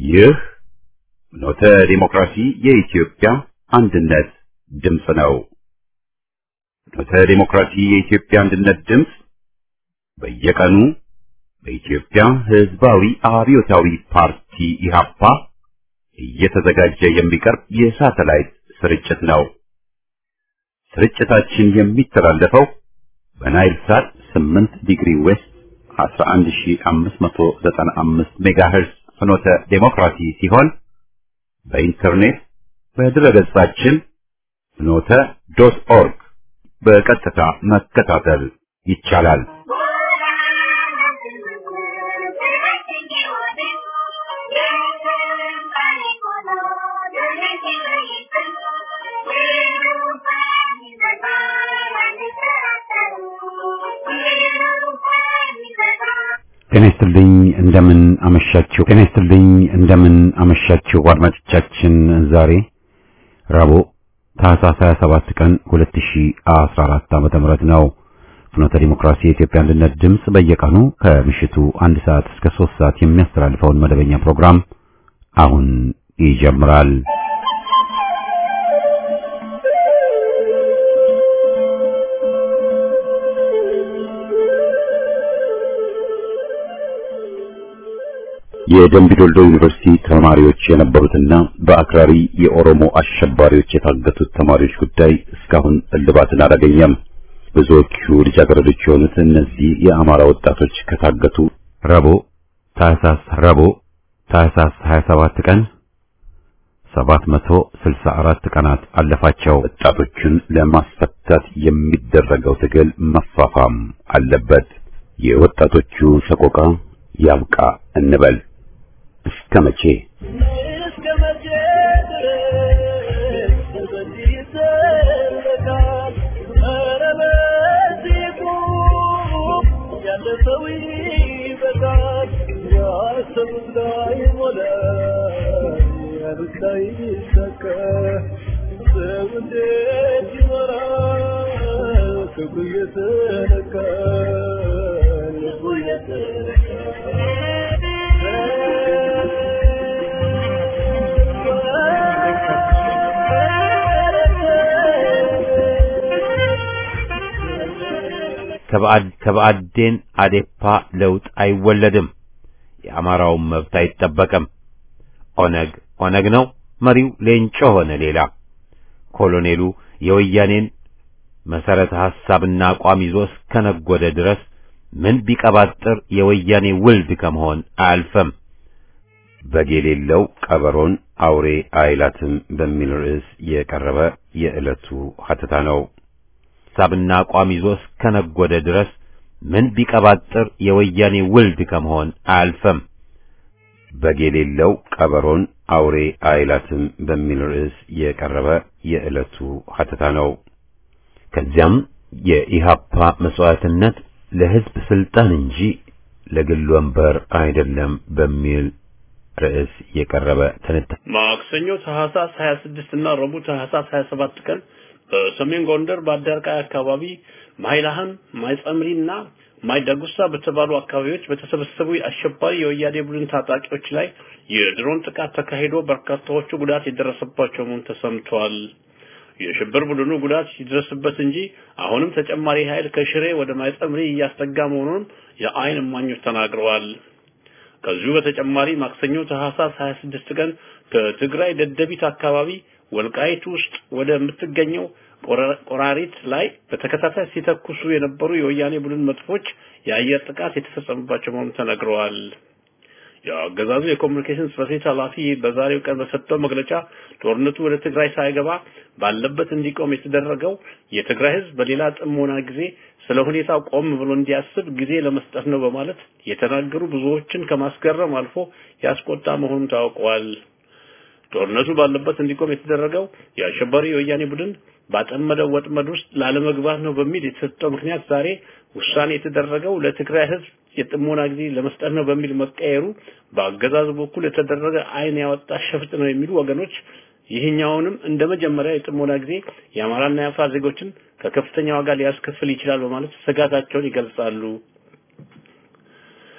ይህ ኖተ ዲሞክራሲ የኢትዮጵያ አንድነት ድምፅ ነው። ኖተ ዲሞክራሲ የኢትዮጵያ አንድነት ድምፅ በየቀኑ በኢትዮጵያ ሕዝባዊ አብዮታዊ ፓርቲ ኢህአፓ እየተዘጋጀ የሚቀርብ የሳተላይት ስርጭት ነው። ስርጭታችን የሚተላለፈው በናይል ሳት 8 ዲግሪ ዌስት 11595 ሜጋሄርዝ ፍኖተ ዴሞክራሲ ሲሆን በኢንተርኔት በድረገጻችን ፍኖተ ዶት ኦርግ በቀጥታ መከታተል ይቻላል። ጤና ይስጥልኝ እንደምን አመሻችሁ። ጤና ይስጥልኝ እንደምን አመሻችሁ አድማጮቻችን። ዛሬ ረቡዕ ታህሳስ 27 ቀን 2014 ዓመተ ምህረት ነው። ፍኖተ ዲሞክራሲ የኢትዮጵያ አንድነት ድምፅ በየቀኑ ከምሽቱ አንድ ሰዓት እስከ 3 ሰዓት የሚያስተላልፈውን መደበኛ ፕሮግራም አሁን ይጀምራል። የደምቢ ዶልዶ ዩኒቨርሲቲ ተማሪዎች የነበሩትና በአክራሪ የኦሮሞ አሸባሪዎች የታገቱት ተማሪዎች ጉዳይ እስካሁን እልባትን አላገኘም። ብዙዎቹ ልጃገረዶች የሆኑት እነዚህ የአማራ ወጣቶች ከታገቱ ረቡዕ ታህሳስ ረቡዕ ታህሳስ 27 ቀን 764 ቀናት አለፋቸው። ወጣቶቹን ለማስፈታት የሚደረገው ትግል መፋፋም አለበት። የወጣቶቹ ሰቆቃ ያብቃ እንበል። እስከ መቼ እስከ መቼ ድረስ በዚህ ይዘለቃል? ኧረ በዚህ ቁም፣ ያለፈው ይበቃል። ያሰቡት ላይሞላ፣ ያሉት ላይሳካ፣ ሰው እንዴት ይኖራል? ክፉ እየተነካ ልቡ ከብአዴን አዴፓ ለውጥ አይወለድም። የአማራውን መብት አይጠበቅም። ኦነግ ኦነግ ነው። መሪው ሌንጮ ሆነ ሌላ። ኮሎኔሉ የወያኔን መሰረተ ሐሳብና አቋም ይዞ እስከነጎደ ድረስ ምን ቢቀባጥር የወያኔ ውልድ ከመሆን አያልፈም። በግ የሌለው ቀበሮን አውሬ አይላትም በሚል ርዕስ የቀረበ የዕለቱ ሀተታ ነው። ሐሳብና አቋም ይዞ እስከነጎደ ድረስ ምን ቢቀባጥር የወያኔ ውልድ ከመሆን አያልፈም። በግ የሌለው ቀበሮን አውሬ አይላትም በሚል ርዕስ የቀረበ የዕለቱ ሀተታ ነው። ከዚያም የኢሃፓ መስዋዕትነት ለሕዝብ ስልጣን እንጂ ለግል ወንበር አይደለም በሚል ርዕስ የቀረበ ትንታኔ ማክሰኞ ታህሳስ 26 እና ረቡዕ ታህሳስ 27 ቀን በሰሜን ጎንደር በአዳርቃይ አካባቢ ማይላህም ማይጸምሪና ማይዳጉሳ በተባሉ አካባቢዎች በተሰበሰቡ የአሸባሪ የወያኔ ቡድን ታጣቂዎች ላይ የድሮን ጥቃት ተካሂዶ በርካታዎቹ ጉዳት የደረሰባቸው መሆኑ ተሰምቷል። የሽብር ቡድኑ ጉዳት ሲደርስበት እንጂ አሁንም ተጨማሪ ኃይል ከሽሬ ወደ ማይጸምሪ እያስጠጋ መሆኑን የአይን እማኞች ተናግረዋል። ከዚሁ በተጨማሪ ማክሰኞ ታህሳስ 26 ቀን ከትግራይ ደደቢት አካባቢ ወልቃይት ውስጥ ወደ የምትገኘው ቆራሪት ላይ በተከታታይ ሲተኩሱ የነበሩ የወያኔ ቡድን መጥፎች የአየር ጥቃት የተፈጸመባቸው መሆኑን ተነግረዋል። የአገዛዙ የኮሚኒኬሽን ጽሕፈት ቤት ኃላፊ በዛሬው ቀን በሰጠው መግለጫ ጦርነቱ ወደ ትግራይ ሳይገባ ባለበት እንዲቆም የተደረገው የትግራይ ሕዝብ በሌላ ጥሞና ጊዜ ስለ ሁኔታው ቆም ብሎ እንዲያስብ ጊዜ ለመስጠት ነው በማለት የተናገሩ ብዙዎችን ከማስገረም አልፎ ያስቆጣ መሆኑን ታውቋል። ጦርነቱ ባለበት እንዲቆም የተደረገው የአሸባሪ የወያኔ ቡድን ባጠመደው ወጥመድ ውስጥ ላለመግባት ነው በሚል የተሰጠው ምክንያት ዛሬ ውሳኔ የተደረገው ለትግራይ ህዝብ የጥሞና ጊዜ ለመስጠት ነው በሚል መቀየሩ በአገዛዙ በኩል የተደረገ ዓይን ያወጣ ሸፍጥ ነው የሚሉ ወገኖች ይህኛውንም እንደ መጀመሪያ የጥሞና ጊዜ የአማራና የአፋር ዜጎችን ከከፍተኛ ዋጋ ሊያስከፍል ይችላል በማለት ስጋታቸውን ይገልጻሉ።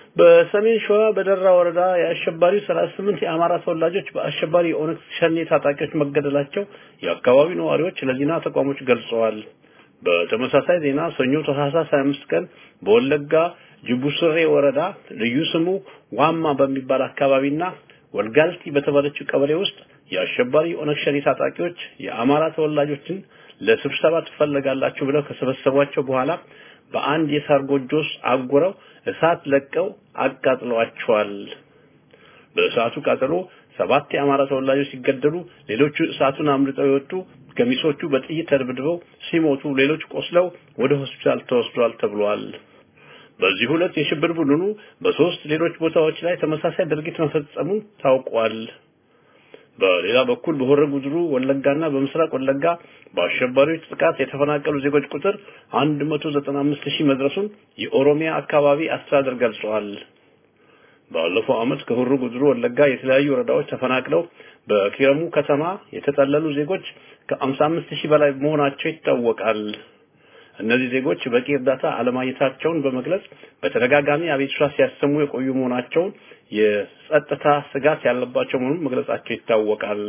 በሰሜን ሸዋ በደራ ወረዳ የአሸባሪው 38 የአማራ ተወላጆች በአሸባሪ የኦነግ ሸኔ ታጣቂዎች መገደላቸው የአካባቢው ነዋሪዎች ለዜና ተቋሞች ገልጸዋል። በተመሳሳይ ዜና ሰኞ ታህሳስ 25 ቀን በወለጋ ጅቡስሬ ወረዳ ልዩ ስሙ ዋማ በሚባል አካባቢና ወልጋልቲ በተባለችው ቀበሌ ውስጥ የአሸባሪ ኦነግ ሸኔ ታጣቂዎች የአማራ ተወላጆችን ለስብሰባ ትፈለጋላችሁ ብለው ከሰበሰቧቸው በኋላ በአንድ የሳር ጎጆ ውስጥ አጉረው እሳት ለቀው አቃጥለዋቸዋል። በእሳቱ ቃጠሎ ሰባት የአማራ ተወላጆች ሲገደሉ ሌሎቹ እሳቱን አምልጠው የወጡ ገሚሶቹ በጥይት ተደብድበው ሲሞቱ ሌሎች ቆስለው ወደ ሆስፒታል ተወስዷል ተብሏል። በዚህ ሁለት የሽብር ቡድኑ በሶስት ሌሎች ቦታዎች ላይ ተመሳሳይ ድርጊት መፈጸሙን ታውቋል። በሌላ በኩል በሆረ ጉድሩ ወለጋና በምስራቅ ወለጋ በአሸባሪዎች ጥቃት የተፈናቀሉ ዜጎች ቁጥር 195 ሺህ መድረሱን የኦሮሚያ አካባቢ አስተዳደር ገልጸዋል። ባለፈው ዓመት ከሆሮ ጉድሩ ወለጋ የተለያዩ ወረዳዎች ተፈናቅለው በኪረሙ ከተማ የተጠለሉ ዜጎች ከ55 ሺህ በላይ መሆናቸው ይታወቃል። እነዚህ ዜጎች በቂ እርዳታ አለማግኘታቸውን በመግለጽ በተደጋጋሚ አቤቱታ ሲያሰሙ የቆዩ መሆናቸውን የጸጥታ ስጋት ያለባቸው መሆኑን መግለጻቸው ይታወቃል።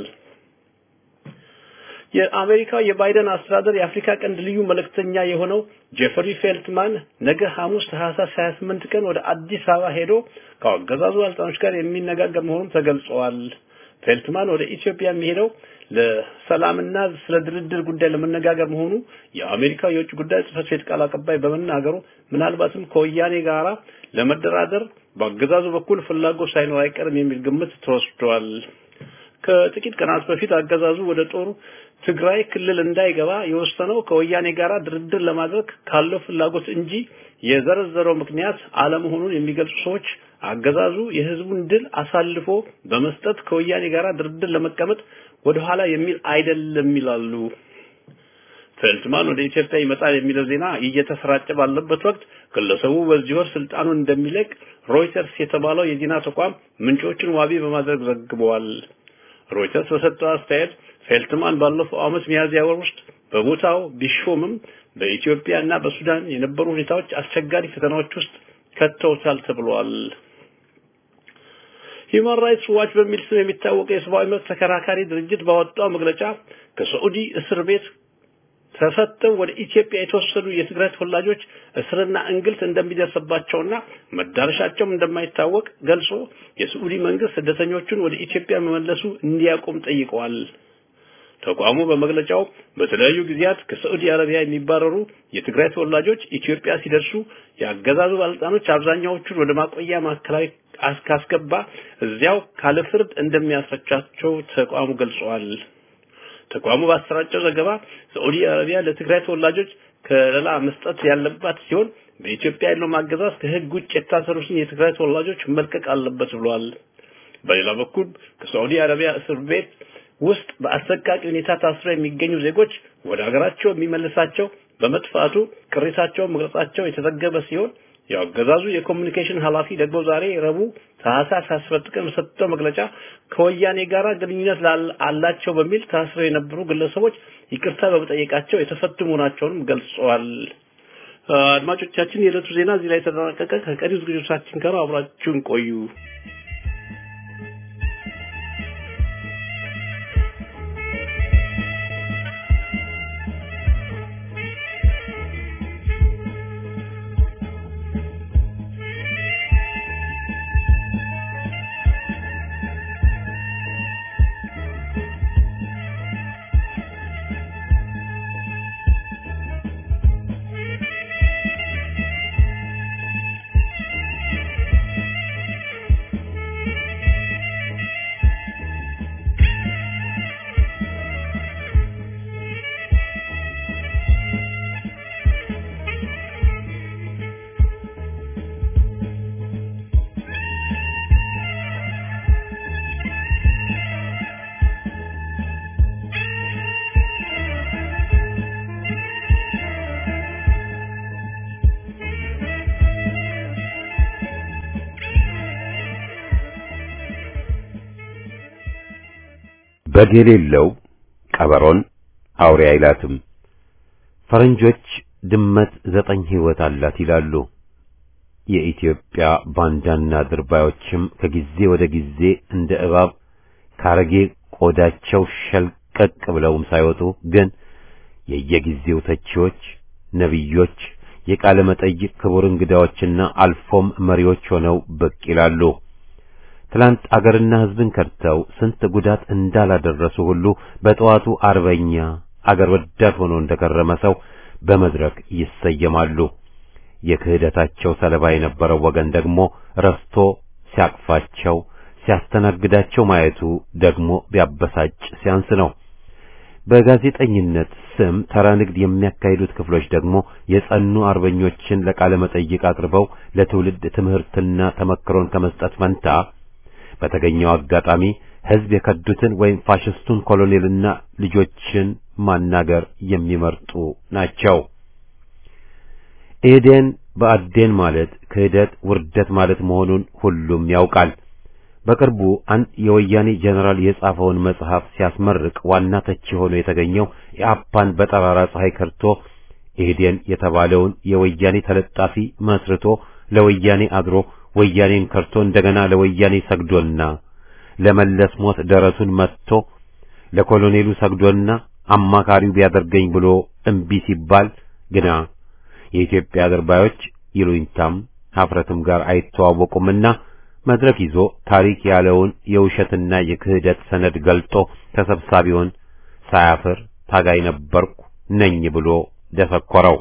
የአሜሪካ የባይደን አስተዳደር የአፍሪካ ቀንድ ልዩ መልእክተኛ የሆነው ጄፈሪ ፌልትማን ነገ ሐሙስ ታህሳስ 28 ቀን ወደ አዲስ አበባ ሄዶ ከአገዛዙ ባለስልጣኖች ጋር የሚነጋገር መሆኑን ተገልጸዋል። ፌልትማን ወደ ኢትዮጵያ የሚሄደው ለሰላምና ስለ ድርድር ጉዳይ ለመነጋገር መሆኑ የአሜሪካ የውጭ ጉዳይ ጽሕፈት ቤት ቃል አቀባይ በመናገሩ ምናልባትም ከወያኔ ጋራ ለመደራደር በአገዛዙ በኩል ፍላጎት ሳይኖር አይቀርም የሚል ግምት ተወስዷል። ከጥቂት ቀናት በፊት አገዛዙ ወደ ጦሩ ትግራይ ክልል እንዳይገባ የወሰነው ከወያኔ ጋራ ድርድር ለማድረግ ካለው ፍላጎት እንጂ የዘረዘረው ምክንያት አለመሆኑን የሚገልጹ ሰዎች አገዛዙ የህዝቡን ድል አሳልፎ በመስጠት ከወያኔ ጋራ ድርድር ለመቀመጥ ወደ ኋላ የሚል አይደለም ይላሉ። ፌልትማን ወደ ኢትዮጵያ ይመጣል የሚለው ዜና እየተሰራጨ ባለበት ወቅት ግለሰቡ በዚህ ወር ስልጣኑን እንደሚለቅ ሮይተርስ የተባለው የዜና ተቋም ምንጮችን ዋቢ በማድረግ ዘግበዋል። ሮይተርስ በሰጠው አስተያየት ፌልትማን ባለፈው ዓመት ሚያዝያ ወር ውስጥ በቦታው ቢሾምም በኢትዮጵያ እና በሱዳን የነበሩ ሁኔታዎች አስቸጋሪ ፈተናዎች ውስጥ ከተውታል ተብሏል። ሂውማን ራይትስ ዋች በሚል ስም የሚታወቀው የሰብአዊ መብት ተከራካሪ ድርጅት ባወጣው መግለጫ ከሳዑዲ እስር ቤት ተፈተው ወደ ኢትዮጵያ የተወሰዱ የትግራይ ተወላጆች እስርና እንግልት እንደሚደርስባቸውና መዳረሻቸውም እንደማይታወቅ ገልጾ የሳዑዲ መንግስት ስደተኞቹን ወደ ኢትዮጵያ መመለሱ እንዲያቆም ጠይቀዋል። ተቋሙ በመግለጫው በተለያዩ ጊዜያት ከሳዑዲ አረቢያ የሚባረሩ የትግራይ ተወላጆች ኢትዮጵያ ሲደርሱ የአገዛዙ ባለስልጣኖች አብዛኛዎቹን ወደ ማቆያ ማዕከላዊ ካስገባ እዚያው ካለ ፍርድ እንደሚያስፈቻቸው ተቋሙ ገልጸዋል። ተቋሙ ባሰራጨው ዘገባ ሳዑዲ አረቢያ ለትግራይ ተወላጆች ከለላ መስጠት ያለባት ሲሆን በኢትዮጵያ ያለው ማገዛዝ ከህግ ውጭ የታሰሩትን የትግራይ ተወላጆች መልቀቅ አለበት ብሏል። በሌላ በኩል ከሳዑዲ አረቢያ እስር ቤት ውስጥ በአሰቃቂ ሁኔታ ታስረው የሚገኙ ዜጎች ወደ ሀገራቸው የሚመልሳቸው በመጥፋቱ ቅሬታቸውን መግለጻቸው የተዘገበ ሲሆን የአገዛዙ የኮሚኒኬሽን ኃላፊ ደግሞ ዛሬ ረቡዕ ታህሳስ 17 ቀን በሰጠው መግለጫ ከወያኔ ጋር ግንኙነት አላቸው በሚል ታስረው የነበሩ ግለሰቦች ይቅርታ በመጠየቃቸው የተፈቱ መሆናቸውንም ገልጸዋል። አድማጮቻችን፣ የዕለቱ ዜና እዚህ ላይ ተጠናቀቀ። ከቀሪው ዝግጅቶቻችን ጋር አብራችሁን ቆዩ። በግ የሌለው ቀበሮን አውሬ አይላትም። ፈረንጆች ድመት ዘጠኝ ሕይወት አላት ይላሉ። የኢትዮጵያ ባንዳና ድርባዮችም ከጊዜ ወደ ጊዜ እንደ እባብ ካረጌ ቆዳቸው ሸልቀቅ ብለውም ሳይወጡ ግን የየጊዜው ተቺዎች፣ ነቢዮች፣ የቃለ መጠይቅ ክቡር እንግዳዎችና አልፎም መሪዎች ሆነው ብቅ ይላሉ። ትላንት አገርና ሕዝብን ከድተው ስንት ጉዳት እንዳላደረሱ ሁሉ በጠዋቱ አርበኛ አገር ወዳድ ሆኖ እንደከረመ ሰው በመድረክ ይሰየማሉ። የክህደታቸው ሰለባ የነበረው ወገን ደግሞ ረስቶ ሲያቅፋቸው ሲያስተናግዳቸው ማየቱ ደግሞ ቢያበሳጭ ሲያንስ ነው። በጋዜጠኝነት ስም ተራ ንግድ የሚያካሂዱት ክፍሎች ደግሞ የጸኑ አርበኞችን ለቃለ መጠይቅ አቅርበው ለትውልድ ትምህርትና ተመክሮን ከመስጠት ፈንታ በተገኘው አጋጣሚ ሕዝብ የከዱትን ወይም ፋሽስቱን ኮሎኔልና ልጆችን ማናገር የሚመርጡ ናቸው። ኤዴን በአዴን ማለት ክህደት፣ ውርደት ማለት መሆኑን ሁሉም ያውቃል። በቅርቡ አንድ የወያኔ ጀነራል የጻፈውን መጽሐፍ ሲያስመርቅ ዋና ተቺ ሆኖ የተገኘው የአፓን በጠራራ ፀሐይ ከርቶ ኢህዴን የተባለውን የወያኔ ተለጣፊ መስርቶ ለወያኔ አድሮ ወያኔን ከርቶ እንደገና ለወያኔ ሰግዶና ለመለስ ሞት ደረቱን መትቶ ለኮሎኔሉ ሰግዶና አማካሪው ቢያደርገኝ ብሎ እምቢ ሲባል ግና የኢትዮጵያ አድርባዮች ይሉኝታም ሀፍረትም ጋር አይተዋወቁምና መድረክ ይዞ ታሪክ ያለውን የውሸትና የክህደት ሰነድ ገልጦ ተሰብሳቢውን ሳያፍር ታጋይ ነበርኩ ነኝ ብሎ ደሰኮረው።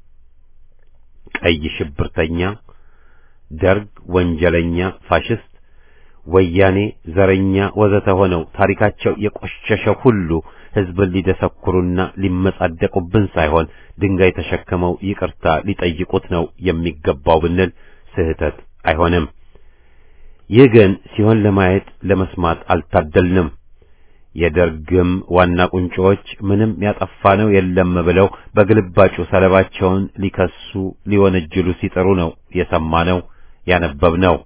ቀይ ሽብርተኛ፣ ደርግ ወንጀለኛ፣ ፋሽስት፣ ወያኔ ዘረኛ ወዘተ ሆነው ታሪካቸው የቆሸሸ ሁሉ ሕዝብን ሊደሰኩሩና ሊመጻደቁብን ሳይሆን ድንጋይ ተሸክመው ይቅርታ ሊጠይቁት ነው የሚገባው ብንል ስህተት አይሆንም። ይህ ግን ሲሆን ለማየት ለመስማት አልታደልንም። የደርግም ዋና ቁንጮዎች ምንም ያጠፋነው የለም ብለው በግልባጩ ሰለባቸውን ሊከሱ ሊወነጅሉ ሲጥሩ ነው የሰማነው ያነበብነው።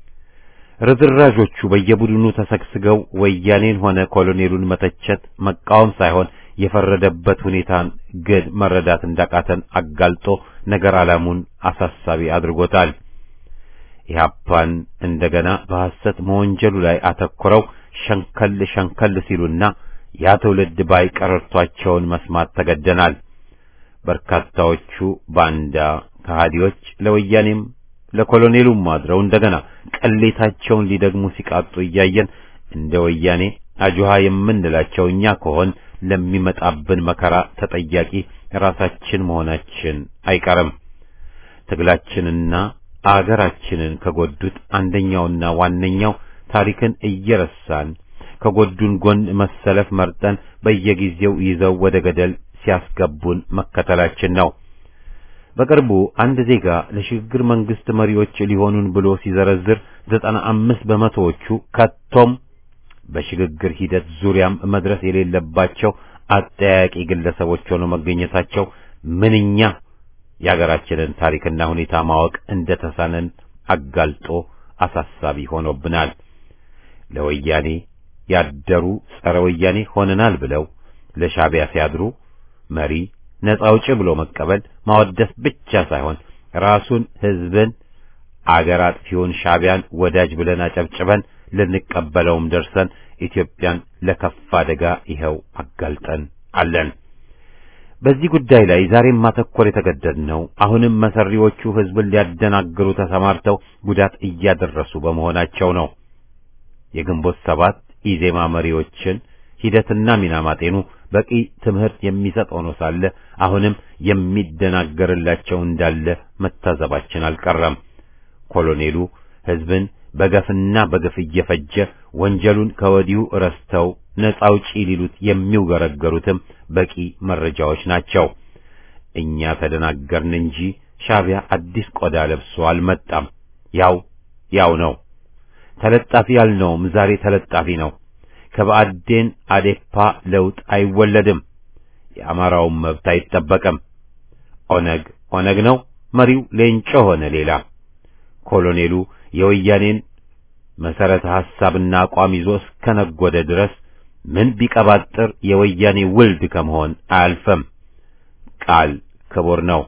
ርዝራዦቹ በየቡድኑ ተሰግስገው ወያኔን ሆነ ኮሎኔሉን መተቸት መቃወም ሳይሆን የፈረደበት ሁኔታን ግን መረዳት እንዳቃተን አጋልጦ ነገር ዓላሙን አሳሳቢ አድርጎታል። ኢህአፓን እንደገና በሐሰት መወንጀሉ ላይ አተኩረው ሸንከል ሸንከል ሲሉና ያ ትውልድ ባይ ቀረርቷቸውን መስማት ተገደናል። በርካታዎቹ ባንዳ ከሃዲዎች ለወያኔም ለኮሎኔሉም አድረው እንደገና ቅሌታቸውን ሊደግሙ ሲቃጡ እያየን እንደ ወያኔ አጁሃ የምንላቸው እኛ ከሆን ለሚመጣብን መከራ ተጠያቂ ራሳችን መሆናችን አይቀርም። ትግላችንና አገራችንን ከጎዱት አንደኛውና ዋነኛው ታሪክን እየረሳን ከጎዱን ጎን መሰለፍ መርጠን በየጊዜው ይዘው ወደ ገደል ሲያስገቡን መከተላችን ነው። በቅርቡ አንድ ዜጋ ለሽግግር መንግስት መሪዎች ሊሆኑን ብሎ ሲዘረዝር ዘጠና አምስት በመቶዎቹ ከቶም በሽግግር ሂደት ዙሪያም መድረስ የሌለባቸው አጠያቂ ግለሰቦች ሆነው መገኘታቸው ምንኛ የአገራችንን ታሪክና ሁኔታ ማወቅ እንደተሳነን አጋልጦ አሳሳቢ ሆኖብናል። ለወያኔ ያደሩ ጸረ ወያኔ ሆነናል ብለው ለሻዕቢያ ሲያድሩ መሪ ነፃ አውጪ ብሎ መቀበል ማወደስ ብቻ ሳይሆን ራሱን ሕዝብን አገር አጥፊውን ሻዕቢያን ወዳጅ ብለን አጨብጭበን ልንቀበለውም ደርሰን ኢትዮጵያን ለከፋ አደጋ ይኸው አጋልጠን አለን። በዚህ ጉዳይ ላይ ዛሬም ማተኮር የተገደድነው አሁንም መሰሪዎቹ ሕዝብን ሊያደናግሩ ተሰማርተው ጉዳት እያደረሱ በመሆናቸው ነው። የግንቦት ሰባት ኢዜማ መሪዎችን ሂደትና ሚና ማጤኑ በቂ ትምህርት የሚሰጥ ሆኖ ሳለ አሁንም የሚደናገርላቸው እንዳለ መታዘባችን አልቀረም። ኮሎኔሉ ሕዝብን በገፍና በግፍ እየፈጀ ወንጀሉን ከወዲሁ ረስተው ነፃ አውጪ ሊሉት የሚውገረገሩትም በቂ መረጃዎች ናቸው። እኛ ተደናገርን እንጂ ሻዕቢያ አዲስ ቆዳ ለብሶ አልመጣም። ያው ያው ነው። ተለጣፊ ያልነውም ዛሬ ተለጣፊ ነው። ከብአዴን አዴፓ ለውጥ አይወለድም። የአማራውን መብት አይጠበቅም። ኦነግ ኦነግ ነው። መሪው ሌንጮ ሆነ ሌላ። ኮሎኔሉ የወያኔን መሰረተ ሐሳብና አቋም ይዞ እስከነጎደ ድረስ ምን ቢቀባጥር የወያኔ ውልድ ከመሆን አያልፈም። ቃል ክቡር ነው።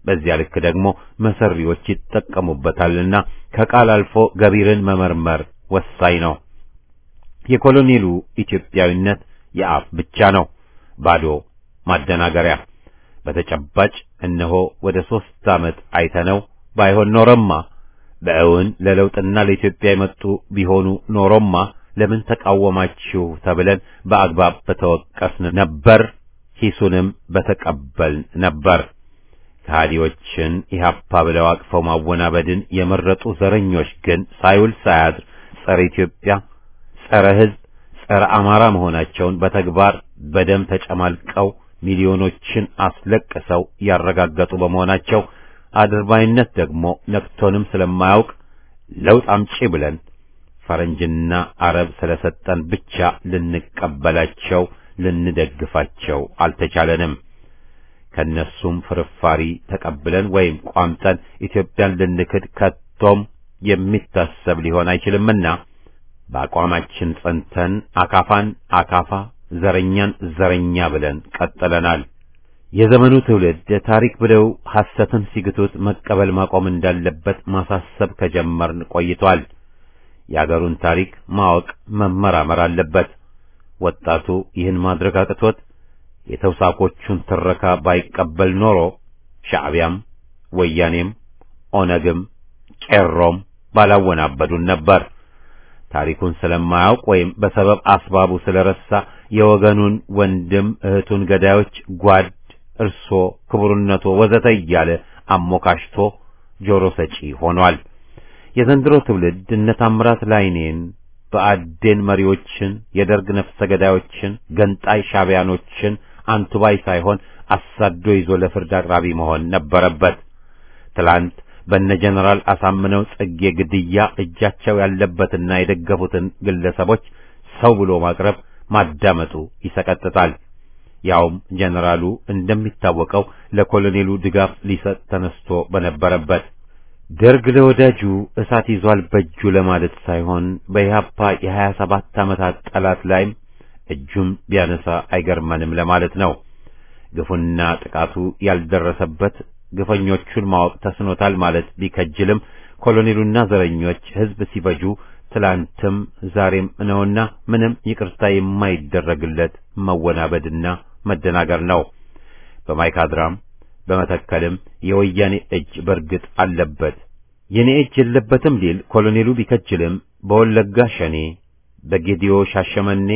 በዚያ ልክ ደግሞ መሰሪዎች ይጠቀሙበታልና ከቃል አልፎ ገቢርን መመርመር ወሳኝ ነው። የኮሎኔሉ ኢትዮጵያዊነት የአፍ ብቻ ነው፣ ባዶ ማደናገሪያ። በተጨባጭ እነሆ ወደ ሦስት ዓመት አይተነው ባይሆን ኖረማ በእውን ለለውጥና ለኢትዮጵያ የመጡ ቢሆኑ ኖሮማ ለምን ተቃወማችሁ ተብለን በአግባብ በተወቀስን ነበር፣ ሂሱንም በተቀበልን ነበር። ከሃዲዎችን ኢህአፓ ብለው አቅፈው ማወናበድን የመረጡ ዘረኞች ግን ሳይውል ሳያድር ጸረ ኢትዮጵያ፣ ጸረ ሕዝብ፣ ጸረ አማራ መሆናቸውን በተግባር በደም ተጨማልቀው ሚሊዮኖችን አስለቅሰው ያረጋገጡ በመሆናቸው አድርባይነት ደግሞ ነክቶንም ስለማያውቅ ለውጥ አምጪ ብለን ፈረንጅና አረብ ስለሰጠን ብቻ ልንቀበላቸው ልንደግፋቸው አልተቻለንም። ከነሱም ፍርፋሪ ተቀብለን ወይም ቋምጠን ኢትዮጵያን ልንክድ ከቶም የሚታሰብ ሊሆን አይችልምና በአቋማችን ጸንተን አካፋን አካፋ ዘረኛን ዘረኛ ብለን ቀጥለናል። የዘመኑ ትውልድ ታሪክ ብለው ሐሰትን ሲግቱት መቀበል ማቆም እንዳለበት ማሳሰብ ከጀመርን ቆይቷል። የአገሩን ታሪክ ማወቅ መመራመር አለበት። ወጣቱ ይህን ማድረግ አቅቶት የተውሳኮቹን ትረካ ባይቀበል ኖሮ ሻዕቢያም ወያኔም ኦነግም ቄሮም ባላወናበዱን ነበር። ታሪኩን ስለማያውቅ ወይም በሰበብ አስባቡ ስለረሳ የወገኑን ወንድም እህቱን ገዳዮች ጓድ፣ እርሶ፣ ክቡርነቶ ወዘተ እያለ አሞካሽቶ ጆሮ ሰጪ ሆኗል። የዘንድሮ ትውልድ እነ ታምራት ላይኔን በአዴን መሪዎችን፣ የደርግ ነፍሰ ገዳዮችን፣ ገንጣይ ሻቢያኖችን አንቱባይ ሳይሆን አሳዶ ይዞ ለፍርድ አቅራቢ መሆን ነበረበት። ትላንት በነ ጀነራል አሳምነው ጽጌ ግድያ እጃቸው ያለበትና የደገፉትን ግለሰቦች ሰው ብሎ ማቅረብ ማዳመጡ ይሰቀጥጣል። ያውም ጀነራሉ እንደሚታወቀው ለኮሎኔሉ ድጋፍ ሊሰጥ ተነስቶ በነበረበት ደርግ ለወዳጁ እሳት ይዟል በእጁ ለማለት ሳይሆን በኢህአፓ የሀያ ሰባት ዓመታት ጠላት ላይም እጁን ቢያነሳ አይገርመንም ለማለት ነው። ግፉና ጥቃቱ ያልደረሰበት ግፈኞቹን ማወቅ ተስኖታል ማለት ቢከጅልም ኮሎኔሉና ዘረኞች ሕዝብ ሲፈጁ ትላንትም ዛሬም ነውና ምንም ይቅርታ የማይደረግለት መወናበድና መደናገር ነው። በማይካድራም በመተከልም የወያኔ እጅ በርግጥ አለበት። የኔ እጅ የለበትም ሊል ኮሎኔሉ ቢከጅልም በወለጋ ሸኔ፣ በጌዲዮ ሻሸመኔ፣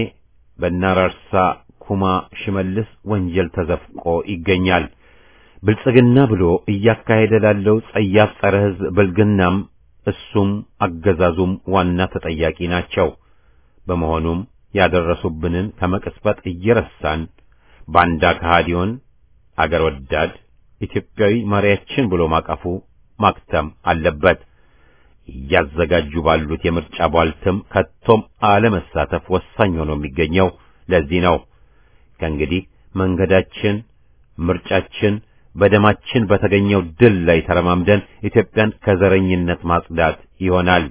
በናራርሳ ኩማ ሽመልስ ወንጀል ተዘፍቆ ይገኛል። ብልጽግና ብሎ እያካሄደ ላለው ጸያፍ ጸረ ሕዝብ ብልግናም እሱም አገዛዙም ዋና ተጠያቂ ናቸው። በመሆኑም ያደረሱብንን ከመቅስፈት እየረሳን ባንዳ ከሃዲዮን አገር ወዳድ ኢትዮጵያዊ መሪያችን ብሎ ማቀፉ ማክተም አለበት። እያዘጋጁ ባሉት የምርጫ ቧልትም ከቶም አለመሳተፍ ወሳኝ ሆኖ የሚገኘው ለዚህ ነው። ከእንግዲህ መንገዳችን፣ ምርጫችን በደማችን በተገኘው ድል ላይ ተረማምደን ኢትዮጵያን ከዘረኝነት ማጽዳት ይሆናል።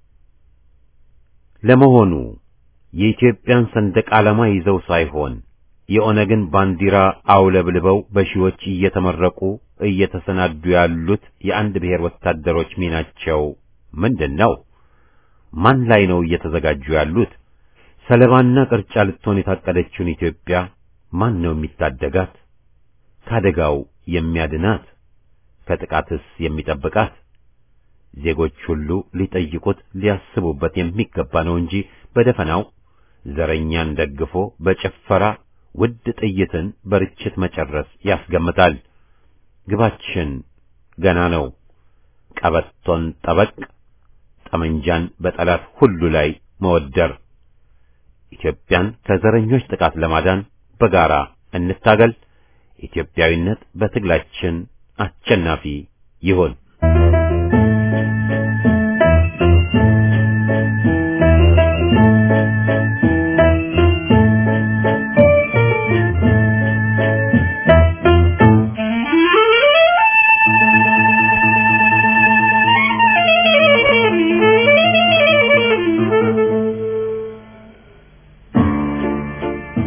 ለመሆኑ የኢትዮጵያን ሰንደቅ ዓላማ ይዘው ሳይሆን የኦነግን ባንዲራ አውለብልበው በሺዎች እየተመረቁ እየተሰናዱ ያሉት የአንድ ብሔር ወታደሮች ሚናቸው ምንድን ነው? ማን ላይ ነው እየተዘጋጁ ያሉት? ሰለባና ቅርጫ ልትሆን የታቀደችውን ኢትዮጵያ ማን ነው የሚታደጋት? ከአደጋው የሚያድናት? ከጥቃትስ የሚጠብቃት? ዜጎች ሁሉ ሊጠይቁት ሊያስቡበት የሚገባ ነው እንጂ በደፈናው ዘረኛን ደግፎ በጭፈራ ውድ ጥይትን በርችት መጨረስ ያስገምታል። ግባችን ገና ነው። ቀበቶን ጠበቅ፣ ጠመንጃን በጠላት ሁሉ ላይ መወደር። ኢትዮጵያን ከዘረኞች ጥቃት ለማዳን በጋራ እንታገል። ኢትዮጵያዊነት በትግላችን አሸናፊ ይሁን።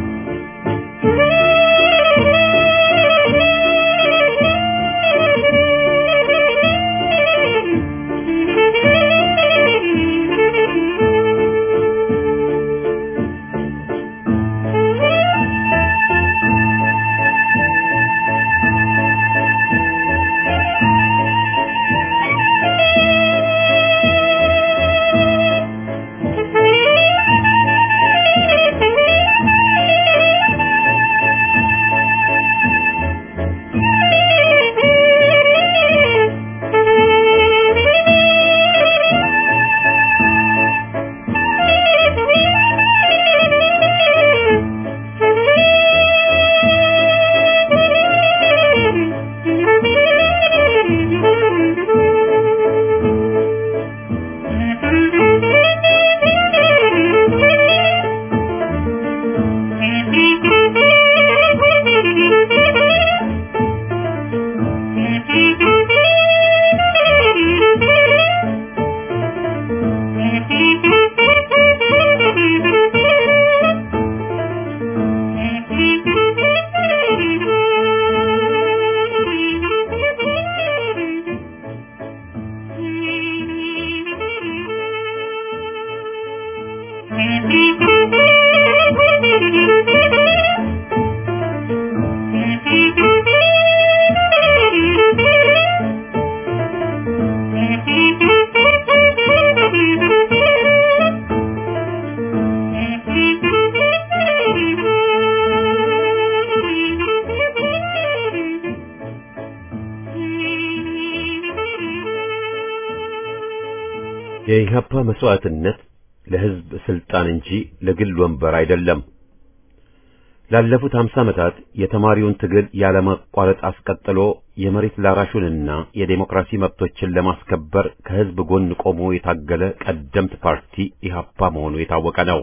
Thank you. የኢህአፓ መስዋዕትነት ለህዝብ ስልጣን እንጂ ለግል ወንበር አይደለም። ላለፉት 50 ዓመታት የተማሪውን ትግል ያለማቋረጥ አስቀጥሎ የመሬት ላራሹንና የዴሞክራሲ መብቶችን ለማስከበር ከህዝብ ጎን ቆሞ የታገለ ቀደምት ፓርቲ ኢህአፓ መሆኑ የታወቀ ነው።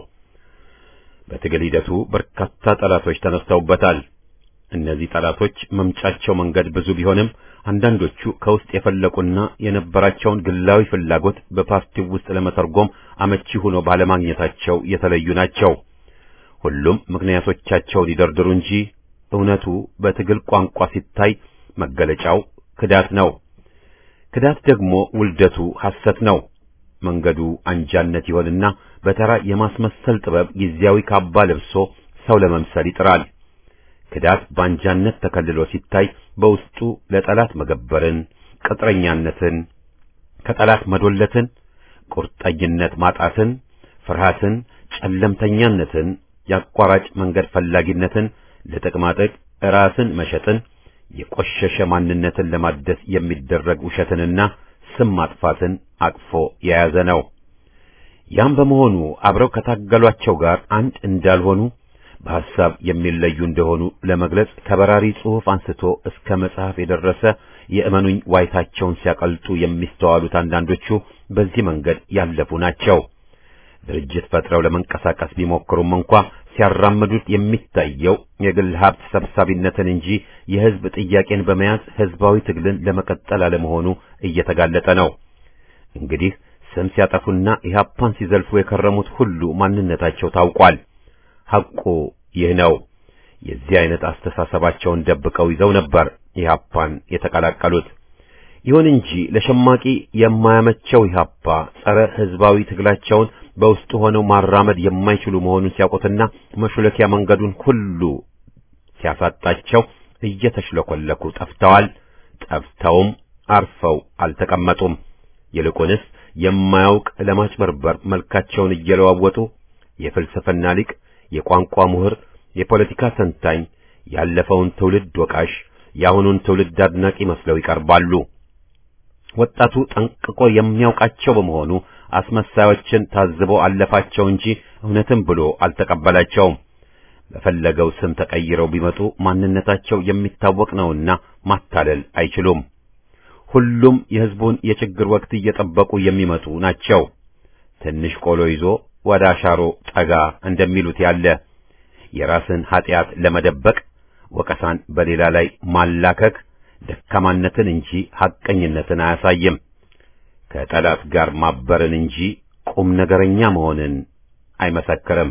በትግል ሂደቱ በርካታ ጠላቶች ተነስተውበታል። እነዚህ ጠላቶች መምጫቸው መንገድ ብዙ ቢሆንም አንዳንዶቹ ከውስጥ የፈለቁና የነበራቸውን ግላዊ ፍላጎት በፓርቲው ውስጥ ለመተርጎም አመቺ ሆኖ ባለማግኘታቸው የተለዩ ናቸው። ሁሉም ምክንያቶቻቸውን ይደርድሩ እንጂ እውነቱ በትግል ቋንቋ ሲታይ መገለጫው ክዳት ነው። ክዳት ደግሞ ውልደቱ ሐሰት ነው። መንገዱ አንጃነት ይሆንና በተራ የማስመሰል ጥበብ ጊዜያዊ ካባ ለብሶ ሰው ለመምሰል ይጥራል። ክዳት ባንጃነት ተከልሎ ሲታይ በውስጡ ለጠላት መገበርን፣ ቅጥረኛነትን፣ ከጠላት መዶለትን፣ ቁርጠኝነት ማጣትን፣ ፍርሃትን፣ ጨለምተኛነትን፣ የአቋራጭ መንገድ ፈላጊነትን፣ ለጥቅማጥቅ ራስን መሸጥን፣ የቆሸሸ ማንነትን ለማደስ የሚደረግ ውሸትንና ስም ማጥፋትን አቅፎ የያዘ ነው። ያም በመሆኑ አብረው ከታገሏቸው ጋር አንድ እንዳልሆኑ በሐሳብ የሚለዩ እንደሆኑ ለመግለጽ ከበራሪ ጽሑፍ አንስቶ እስከ መጽሐፍ የደረሰ የእመኑኝ ዋይታቸውን ሲያቀልጡ የሚስተዋሉት አንዳንዶቹ በዚህ መንገድ ያለፉ ናቸው። ድርጅት ፈጥረው ለመንቀሳቀስ ቢሞክሩም እንኳ ሲያራምዱት የሚታየው የግል ሀብት ሰብሳቢነትን እንጂ የሕዝብ ጥያቄን በመያዝ ሕዝባዊ ትግልን ለመቀጠል አለመሆኑ እየተጋለጠ ነው። እንግዲህ ስም ሲያጠፉና ኢህአፓን ሲዘልፉ የከረሙት ሁሉ ማንነታቸው ታውቋል። ሐቁ ይህ ነው። የዚህ አይነት አስተሳሰባቸውን ደብቀው ይዘው ነበር ኢህአፓን የተቀላቀሉት። ይሁን እንጂ ለሸማቂ የማያመቸው ኢህአፓ ጸረ ሕዝባዊ ትግላቸውን በውስጡ ሆነው ማራመድ የማይችሉ መሆኑን ሲያውቁትና መሹለኪያ መንገዱን ሁሉ ሲያሳጣቸው እየተሽለኮለኩ ጠፍተዋል። ጠፍተውም አርፈው አልተቀመጡም። ይልቁንስ የማያውቅ ለማጭበርበር መልካቸውን እየለዋወጡ የፍልስፍና ሊቅ፣ የቋንቋ ምሁር፣ የፖለቲካ ተንታኝ፣ ያለፈውን ትውልድ ወቃሽ፣ የአሁኑን ትውልድ አድናቂ መስለው ይቀርባሉ። ወጣቱ ጠንቅቆ የሚያውቃቸው በመሆኑ አስመሳዮችን ታዝቦ አለፋቸው እንጂ እውነትም ብሎ አልተቀበላቸውም። በፈለገው ስም ተቀይረው ቢመጡ ማንነታቸው የሚታወቅ ነውና ማታለል አይችሉም። ሁሉም የሕዝቡን የችግር ወቅት እየጠበቁ የሚመጡ ናቸው። ትንሽ ቆሎ ይዞ ወደ አሻሮ ጠጋ እንደሚሉት ያለ የራስን ኀጢአት ለመደበቅ ወቀሳን በሌላ ላይ ማላከክ ደካማነትን እንጂ ሐቀኝነትን አያሳይም። ከጠላት ጋር ማበርን እንጂ ቁም ነገረኛ መሆንን አይመሰክርም።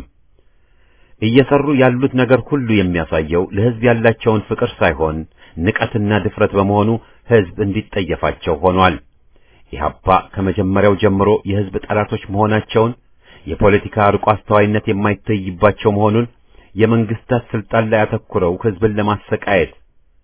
እየሰሩ ያሉት ነገር ሁሉ የሚያሳየው ለሕዝብ ያላቸውን ፍቅር ሳይሆን ንቀትና ድፍረት በመሆኑ ሕዝብ እንዲጠየፋቸው ሆኗል። ኢህአፓ ከመጀመሪያው ጀምሮ የሕዝብ ጠላቶች መሆናቸውን፣ የፖለቲካ ርቆ አስተዋይነት የማይታይባቸው መሆኑን፣ የመንግስታት ስልጣን ላይ አተኩረው ሕዝብን ለማሰቃየት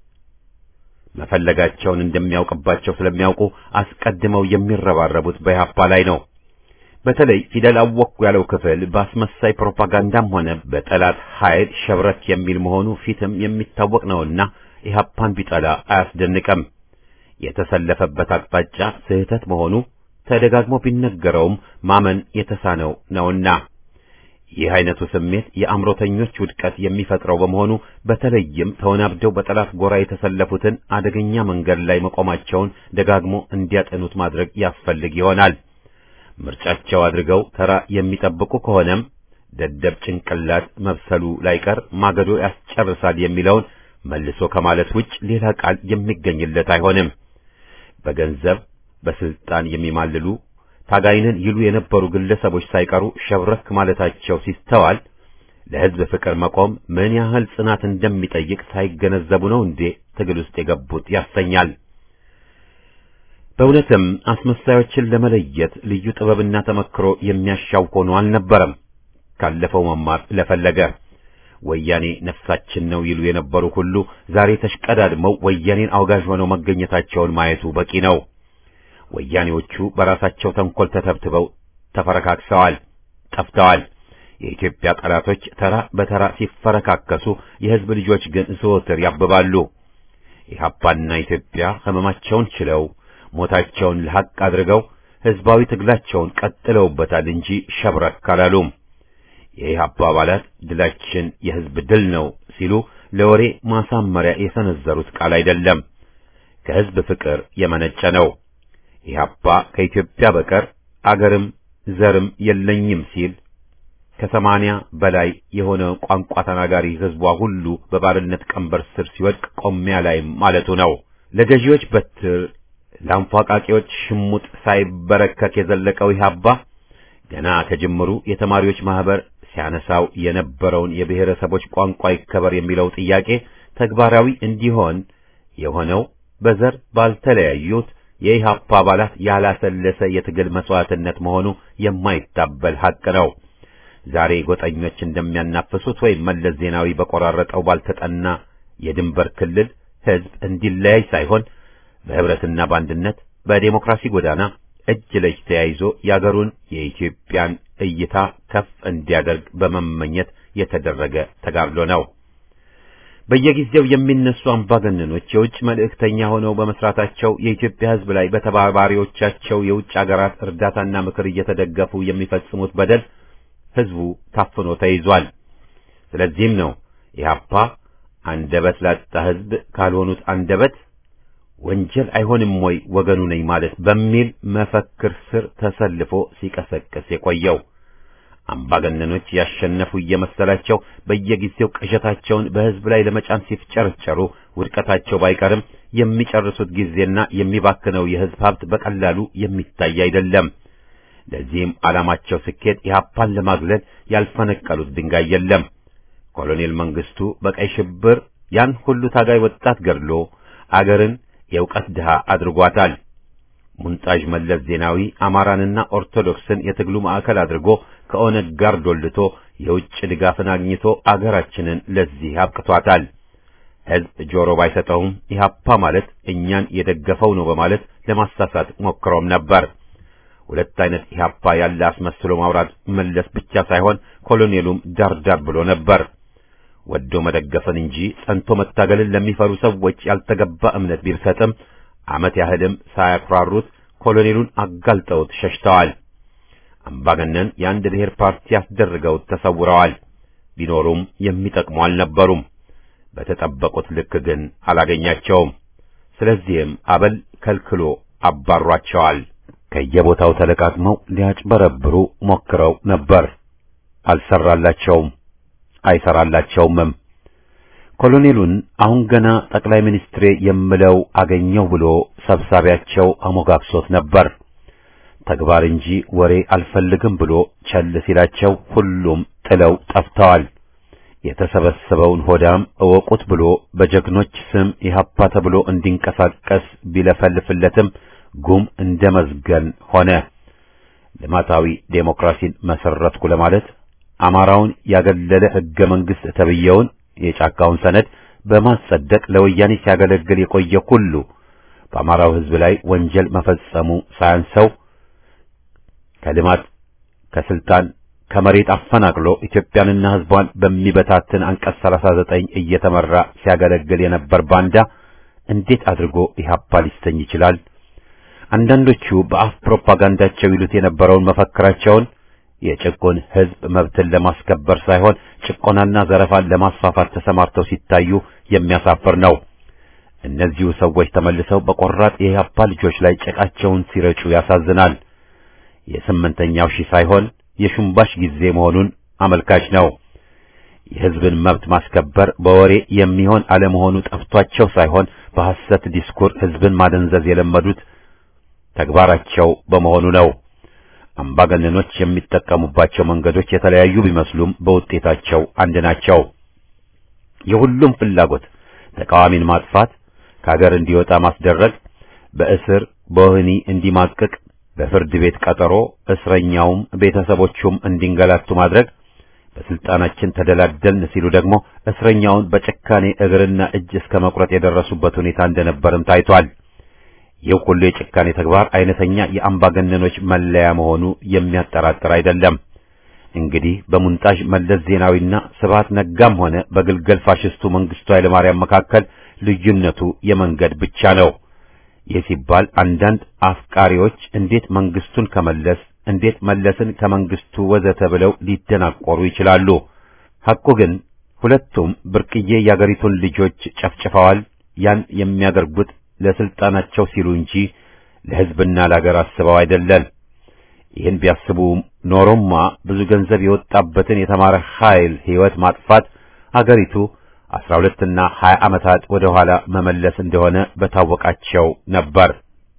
መፈለጋቸውን እንደሚያውቅባቸው ስለሚያውቁ አስቀድመው የሚረባረቡት በኢህአፓ ላይ ነው። በተለይ ፊደል አወቅኩ ያለው ክፍል በአስመሳይ ፕሮፓጋንዳም ሆነ በጠላት ኃይል ሸብረት የሚል መሆኑ ፊትም የሚታወቅ ነውና ኢህአፓን ቢጠላ አያስደንቅም። የተሰለፈበት አቅጣጫ ስህተት መሆኑ ተደጋግሞ ቢነገረውም ማመን የተሳነው ነውና ይህ አይነቱ ስሜት የአእምሮተኞች ውድቀት የሚፈጥረው በመሆኑ በተለይም ተወናብደው በጠላት ጎራ የተሰለፉትን አደገኛ መንገድ ላይ መቆማቸውን ደጋግሞ እንዲያጠኑት ማድረግ ያስፈልግ ይሆናል። ምርጫቸው አድርገው ተራ የሚጠብቁ ከሆነም ደደብ ጭንቅላት መብሰሉ ላይቀር ማገዶ ያስጨርሳል የሚለውን መልሶ ከማለት ውጭ ሌላ ቃል የሚገኝለት አይሆንም። በገንዘብ በስልጣን የሚማልሉ ታጋይንን ይሉ የነበሩ ግለሰቦች ሳይቀሩ ሸብረክ ማለታቸው ሲስተዋል ለሕዝብ ፍቅር መቆም ምን ያህል ጽናት እንደሚጠይቅ ሳይገነዘቡ ነው እንዴ ትግል ውስጥ የገቡት ያሰኛል። በእውነትም አስመሳዮችን ለመለየት ልዩ ጥበብና ተመክሮ የሚያሻው ሆኖ አልነበረም። ካለፈው መማር ለፈለገ ወያኔ ነፍሳችን ነው ይሉ የነበሩ ሁሉ ዛሬ ተሽቀዳድመው ወያኔን አውጋዥ ሆነው መገኘታቸውን ማየቱ በቂ ነው። ወያኔዎቹ በራሳቸው ተንኮል ተተብትበው ተፈረካክሰዋል፣ ጠፍተዋል። የኢትዮጵያ ጠላቶች ተራ በተራ ሲፈረካከሱ፣ የሕዝብ ልጆች ግን ዘወትር ያብባሉ። ኢህአፓና ኢትዮጵያ ሕመማቸውን ችለው ሞታቸውን ለሐቅ አድርገው ህዝባዊ ትግላቸውን ቀጥለውበታል እንጂ ሸብረክ አላሉም። የኢህአፓ አባላት ድላችን የህዝብ ድል ነው ሲሉ ለወሬ ማሳመሪያ የሰነዘሩት ቃል አይደለም፣ ከህዝብ ፍቅር የመነጨ ነው። ኢህአፓ ከኢትዮጵያ በቀር አገርም ዘርም የለኝም ሲል ከሰማንያ በላይ የሆነ ቋንቋ ተናጋሪ ህዝቧ ሁሉ በባርነት ቀንበር ስር ሲወድቅ ቆሚያ ላይም ማለቱ ነው። ለገዢዎች በትር ለአንፏቃቂዎች ሽሙጥ ሳይበረከክ የዘለቀው ኢህአፓ ገና ከጅምሩ የተማሪዎች ማህበር ሲያነሳው የነበረውን የብሔረሰቦች ቋንቋ ይከበር የሚለው ጥያቄ ተግባራዊ እንዲሆን የሆነው በዘር ባልተለያዩት የኢህአፓ አባላት ያላሰለሰ የትግል መስዋዕትነት መሆኑ የማይታበል ሐቅ ነው። ዛሬ ጎጠኞች እንደሚያናፍሱት ወይም መለስ ዜናዊ በቆራረጠው ባልተጠና የድንበር ክልል ህዝብ እንዲለያይ ሳይሆን በህብረትና በአንድነት በዴሞክራሲ ጎዳና እጅ ለእጅ ተያይዞ የአገሩን የኢትዮጵያን እይታ ከፍ እንዲያደርግ በመመኘት የተደረገ ተጋድሎ ነው። በየጊዜው የሚነሱ አምባገነኖች የውጭ መልእክተኛ ሆነው በመስራታቸው የኢትዮጵያ ህዝብ ላይ በተባባሪዎቻቸው የውጭ አገራት እርዳታና ምክር እየተደገፉ የሚፈጽሙት በደል ህዝቡ ታፍኖ ተይዟል። ስለዚህም ነው ኢህአፓ አንደበት ላጣ ህዝብ ካልሆኑት አንደበት ወንጀል አይሆንም ወይ ወገኑ ነኝ ማለት በሚል መፈክር ስር ተሰልፎ ሲቀሰቅስ የቆየው። አምባገነኖች ያሸነፉ እየመሰላቸው በየጊዜው ቅዠታቸውን በህዝብ ላይ ለመጫን ሲፍጨረጨሩ ውድቀታቸው ባይቀርም የሚጨርሱት ጊዜና የሚባክነው የህዝብ ሀብት በቀላሉ የሚታይ አይደለም። ለዚህም ዓላማቸው ስኬት ኢህአፓን ለማግለል ያልፈነቀሉት ድንጋይ የለም። ኮሎኔል መንግስቱ በቀይ ሽብር ያን ሁሉ ታጋይ ወጣት ገድሎ አገርን የእውቀት ድሃ አድርጓታል። ሙንጣዥ መለስ ዜናዊ አማራንና ኦርቶዶክስን የትግሉ ማዕከል አድርጎ ከኦነግ ጋር ዶልቶ የውጭ ድጋፍን አግኝቶ አገራችንን ለዚህ አብቅቷታል። ህዝብ ጆሮ ባይሰጠውም ኢህአፓ ማለት እኛን የደገፈው ነው በማለት ለማሳሳት ሞክሮም ነበር። ሁለት አይነት ኢህአፓ ያለ አስመስሎ ማውራት መለስ ብቻ ሳይሆን ኮሎኔሉም ዳርዳር ብሎ ነበር። ወዶ መደገፍን እንጂ ጸንቶ መታገልን ለሚፈሩ ሰዎች ያልተገባ እምነት ቢሰጥም ዓመት ያህልም ሳያኩራሩት ኮሎኔሉን አጋልጠውት ሸሽተዋል። አምባገነን የአንድ ብሔር ፓርቲ ያስደርገውት ተሰውረዋል። ቢኖሩም የሚጠቅሙ አልነበሩም። በተጠበቁት ልክ ግን አላገኛቸውም። ስለዚህም አበል ከልክሎ አባሯቸዋል። ከየቦታው ተለቃቅመው ሊያጭበረብሩ ሞክረው ነበር። አልሰራላቸውም፣ አይሰራላቸውምም። ኮሎኔሉን አሁን ገና ጠቅላይ ሚኒስትሬ የምለው አገኘው ብሎ ሰብሳቢያቸው አሞጋግሶት ነበር። ተግባር እንጂ ወሬ አልፈልግም ብሎ ቸል ሲላቸው ሁሉም ጥለው ጠፍተዋል። የተሰበሰበውን ሆዳም እወቁት ብሎ በጀግኖች ስም ኢህአፓ ተብሎ እንዲንቀሳቀስ ቢለፈልፍለትም ጉም እንደ መዝገን ሆነ። ልማታዊ ዴሞክራሲን መሰረትኩ ለማለት አማራውን ያገለለ ሕገ መንግሥት ተብየውን የጫካውን ሰነድ በማጸደቅ ለወያኔ ሲያገለግል የቆየ ሁሉ በአማራው ሕዝብ ላይ ወንጀል መፈጸሙ ሳያንሰው ከልማት ከስልጣን ከመሬት አፈናቅሎ ኢትዮጵያንና ሕዝቧን በሚበታትን አንቀጽ 39 እየተመራ ሲያገለግል የነበር ባንዳ እንዴት አድርጎ ኢህአፓ ሊሰኝ ይችላል? አንዳንዶቹ በአፍ ፕሮፓጋንዳቸው ይሉት የነበረውን መፈክራቸውን የጭቁን ሕዝብ መብትን ለማስከበር ሳይሆን ጭቆናና ዘረፋን ለማስፋፋት ተሰማርተው ሲታዩ የሚያሳፍር ነው። እነዚሁ ሰዎች ተመልሰው በቆራጥ የኢህአፓ ልጆች ላይ ጭቃቸውን ሲረጩ ያሳዝናል። የስምንተኛው ሺህ ሳይሆን የሹምባሽ ጊዜ መሆኑን አመልካች ነው። የሕዝብን መብት ማስከበር በወሬ የሚሆን አለመሆኑ ጠፍቷቸው ሳይሆን በሐሰት ዲስኩር ሕዝብን ማደንዘዝ የለመዱት ተግባራቸው በመሆኑ ነው። አምባገነኖች የሚጠቀሙባቸው መንገዶች የተለያዩ ቢመስሉም በውጤታቸው አንድ ናቸው። የሁሉም ፍላጎት ተቃዋሚን ማጥፋት፣ ከሀገር እንዲወጣ ማስደረግ፣ በእስር በወህኒ እንዲማቅቅ በፍርድ ቤት ቀጠሮ እስረኛውም ቤተሰቦቹም እንዲንገላቱ ማድረግ፣ በስልጣናችን ተደላደልን ሲሉ ደግሞ እስረኛውን በጭካኔ እግርና እጅ እስከ መቁረጥ የደረሱበት ሁኔታ እንደነበርም ታይቷል። ይህ ሁሉ የጭካኔ ተግባር አይነተኛ የአምባገነኖች መለያ መሆኑ የሚያጠራጥር አይደለም። እንግዲህ በሙንጣዥ መለስ ዜናዊና ስብሐት ነጋም ሆነ በግልገል ፋሽስቱ መንግስቱ ኃይለማርያም መካከል ልዩነቱ የመንገድ ብቻ ነው። ይህ ሲባል አንዳንድ አፍቃሪዎች እንዴት መንግስቱን ከመለስ እንዴት መለስን ከመንግስቱ ወዘተ ብለው ሊደናቆሩ ይችላሉ። ሐቁ ግን ሁለቱም ብርቅዬ የአገሪቱን ልጆች ጨፍጭፈዋል። ያን የሚያደርጉት ለስልጣናቸው ሲሉ እንጂ ለሕዝብና ለአገር አስበው አይደለም። ይህን ቢያስቡ ኖሮማ ብዙ ገንዘብ የወጣበትን የተማረ ኃይል ሕይወት ማጥፋት አገሪቱ አስራ ሁለትና ሀያ ዓመታት ወደ ኋላ መመለስ እንደሆነ በታወቃቸው ነበር።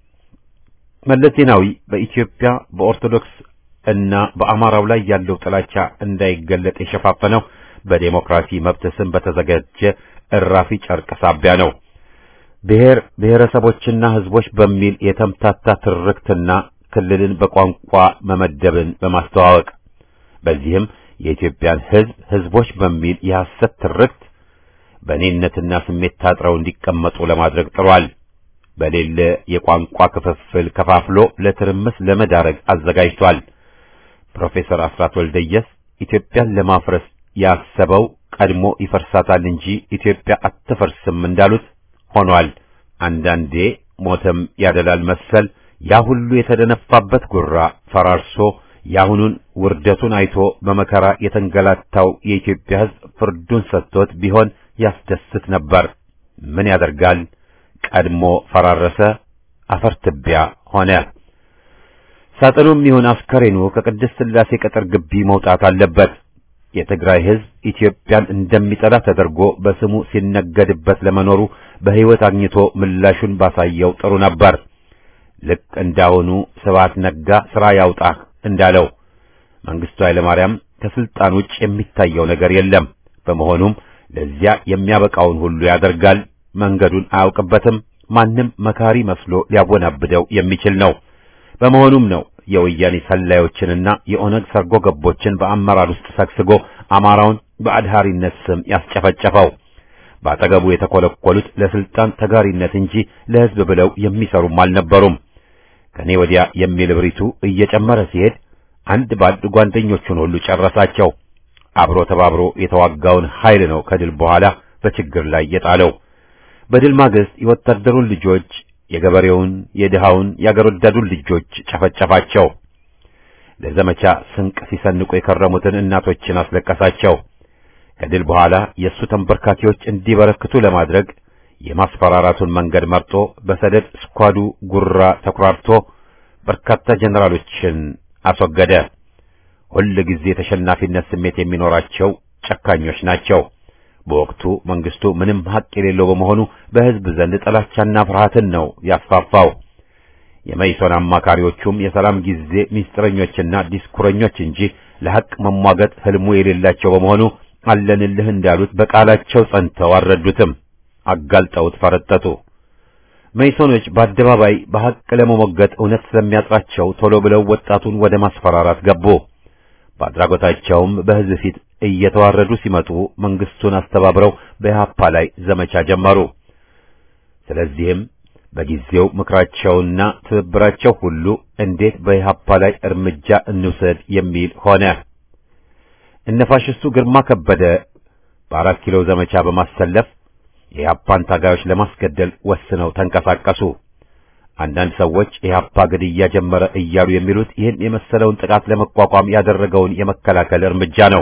መለስ ዜናዊ በኢትዮጵያ በኦርቶዶክስ እና በአማራው ላይ ያለው ጥላቻ እንዳይገለጥ የሸፋፈነው በዴሞክራሲ መብት ስም በተዘጋጀ እራፊ ጨርቅ ሳቢያ ነው። ብሔር ብሔረሰቦችና ሕዝቦች በሚል የተምታታ ትርክትና ክልልን በቋንቋ መመደብን በማስተዋወቅ በዚህም የኢትዮጵያን ሕዝብ ሕዝቦች በሚል የሐሰት ትርክት በእኔነትና ስሜት ታጥረው እንዲቀመጡ ለማድረግ ጥሯል። በሌለ የቋንቋ ክፍፍል ከፋፍሎ ለትርምስ ለመዳረግ አዘጋጅቷል። ፕሮፌሰር አስራት ወልደየስ ኢትዮጵያን ለማፍረስ ያሰበው ቀድሞ ይፈርሳታል እንጂ ኢትዮጵያ አትፈርስም እንዳሉት ሆኗል። አንዳንዴ ሞተም ያደላል መሰል ያ ሁሉ የተደነፋበት ጉራ ፈራርሶ የአሁኑን ውርደቱን አይቶ በመከራ የተንገላታው የኢትዮጵያ ሕዝብ ፍርዱን ሰጥቶት ቢሆን ያስደስት ነበር። ምን ያደርጋል? ቀድሞ ፈራረሰ፣ አፈር ትቢያ ሆነ። ሳጥኑም ይሁን አስከሬኑ ከቅድስት ሥላሴ ቅጥር ግቢ መውጣት አለበት። የትግራይ ሕዝብ ኢትዮጵያን እንደሚጠላ ተደርጎ በስሙ ሲነገድበት ለመኖሩ በሕይወት አግኝቶ ምላሹን ባሳየው ጥሩ ነበር። ልክ እንዳሁኑ ስብሐት ነጋ ሥራ ያውጣህ እንዳለው መንግስቱ ኃይለማርያም ከስልጣን ውጭ የሚታየው ነገር የለም። በመሆኑም ለዚያ የሚያበቃውን ሁሉ ያደርጋል። መንገዱን አያውቅበትም። ማንም መካሪ መስሎ ሊያወናብደው የሚችል ነው። በመሆኑም ነው የወያኔ ሰላዮችንና የኦነግ ሰርጎ ገቦችን በአመራር ውስጥ ሰግስጎ አማራውን በአድሃሪነት ስም ያስጨፈጨፈው። በአጠገቡ የተኮለኮሉት ለስልጣን ተጋሪነት እንጂ ለሕዝብ ብለው የሚሰሩም አልነበሩም። ከኔ ወዲያ የሚል እብሪቱ እየጨመረ ሲሄድ አንድ ባንድ ጓደኞቹን ሁሉ ጨረሳቸው። አብሮ ተባብሮ የተዋጋውን ኃይል ነው ከድል በኋላ በችግር ላይ የጣለው። በድል ማግስት የወታደሩን ልጆች፣ የገበሬውን፣ የድሃውን፣ የአገር ወዳዱን ልጆች ጨፈጨፋቸው። ለዘመቻ ስንቅ ሲሰንቁ የከረሙትን እናቶችን አስለቀሳቸው። ከድል በኋላ የእሱ ተንበርካኪዎች እንዲበረክቱ ለማድረግ የማስፈራራቱን መንገድ መርጦ በሰደድ ስኳዱ ጉራ ተኩራርቶ በርካታ ጀነራሎችን አስወገደ። ሁል ጊዜ የተሸናፊነት ስሜት የሚኖራቸው ጨካኞች ናቸው። በወቅቱ መንግስቱ ምንም ሀቅ የሌለው በመሆኑ በሕዝብ ዘንድ ጥላቻና ፍርሃትን ነው ያስፋፋው። የመይሶን አማካሪዎቹም የሰላም ጊዜ ሚስጥረኞችና ዲስኩረኞች እንጂ ለሐቅ መሟገት ህልሙ የሌላቸው በመሆኑ አለንልህ እንዳሉት በቃላቸው ጸንተው አልረዱትም። አጋልጠውት ፈረጠጡ። መይሶኖች በአደባባይ በሐቅ ለመሞገት እውነት ስለሚያጥራቸው ቶሎ ብለው ወጣቱን ወደ ማስፈራራት ገቡ። በአድራጎታቸውም በሕዝብ ፊት እየተዋረዱ ሲመጡ መንግስቱን አስተባብረው በኢህአፓ ላይ ዘመቻ ጀመሩ። ስለዚህም በጊዜው ምክራቸውና ትብብራቸው ሁሉ እንዴት በኢህአፓ ላይ እርምጃ እንውሰድ የሚል ሆነ። እነ ፋሽስቱ ግርማ ከበደ በአራት ኪሎ ዘመቻ በማሰለፍ የኢህአፓን ታጋዮች ለማስገደል ወስነው ተንቀሳቀሱ። አንዳንድ ሰዎች ኢህአፓ ግድያ ጀመረ እያሉ የሚሉት ይህን የመሰለውን ጥቃት ለመቋቋም ያደረገውን የመከላከል እርምጃ ነው።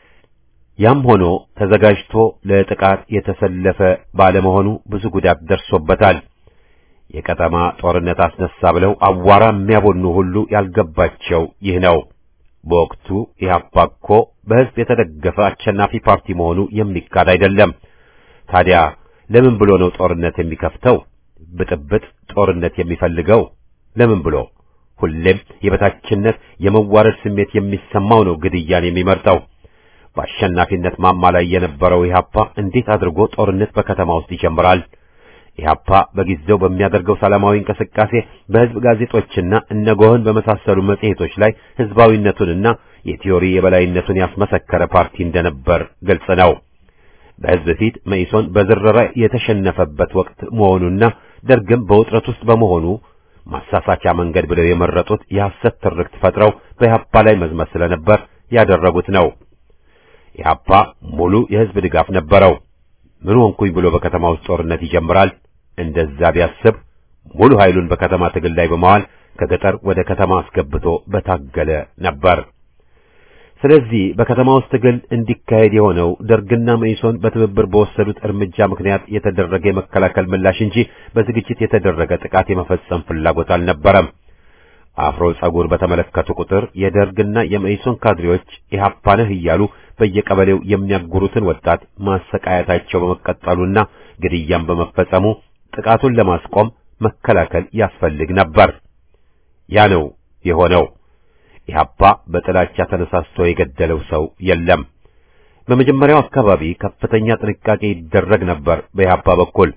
ያም ሆኖ ተዘጋጅቶ ለጥቃት የተሰለፈ ባለመሆኑ ብዙ ጉዳት ደርሶበታል። የቀጠማ ጦርነት አስነሳ ብለው አዋራ የሚያቦኑ ሁሉ ያልገባቸው ይህ ነው። በወቅቱ ኢህአፓ እኮ በሕዝብ የተደገፈ አሸናፊ ፓርቲ መሆኑ የሚካድ አይደለም። ታዲያ ለምን ብሎ ነው ጦርነት የሚከፍተው? ብጥብጥ ጦርነት የሚፈልገው ለምን ብሎ? ሁሌም የበታችነት የመዋረድ ስሜት የሚሰማው ነው ግድያን የሚመርጠው። በአሸናፊነት ማማ ላይ የነበረው ኢህአፓ እንዴት አድርጎ ጦርነት በከተማ ውስጥ ይጀምራል? ኢህአፓ በጊዜው በሚያደርገው ሰላማዊ እንቅስቃሴ በሕዝብ ጋዜጦችና እነጎህን በመሳሰሉ መጽሔቶች ላይ ሕዝባዊነቱንና የቲዮሪ የበላይነቱን ያስመሰከረ ፓርቲ እንደነበር ግልጽ ነው። በሕዝብ ፊት መኢሶን በዝረራ የተሸነፈበት ወቅት መሆኑና ደርግም በውጥረት ውስጥ በመሆኑ ማሳሳቻ መንገድ ብለው የመረጡት የሐሰት ትርክት ፈጥረው በኢህአፓ ላይ መዝመት ስለነበር ያደረጉት ነው። ኢህአፓ ሙሉ የሕዝብ ድጋፍ ነበረው። ምን ሆንኩኝ ብሎ በከተማ ውስጥ ጦርነት ይጀምራል? እንደዛ ቢያስብ ሙሉ ኃይሉን በከተማ ትግል ላይ በመዋል ከገጠር ወደ ከተማ አስገብቶ በታገለ ነበር። ስለዚህ በከተማ ውስጥ ትግል እንዲካሄድ የሆነው ደርግና መኢሶን በትብብር በወሰዱት እርምጃ ምክንያት የተደረገ የመከላከል ምላሽ እንጂ በዝግጅት የተደረገ ጥቃት የመፈጸም ፍላጎት አልነበረም። አፍሮ ጸጉር በተመለከቱ ቁጥር የደርግና የመኢሶን ካድሬዎች ኢህአፓ ነህ እያሉ በየቀበሌው የሚያጉሩትን ወጣት ማሰቃየታቸው በመቀጠሉና ግድያም በመፈጸሙ ጥቃቱን ለማስቆም መከላከል ያስፈልግ ነበር። ያ ነው የሆነው። ኢህአፓ በጥላቻ ተነሳስቶ የገደለው ሰው የለም። በመጀመሪያው አካባቢ ከፍተኛ ጥንቃቄ ይደረግ ነበር በኢህአፓ በኩል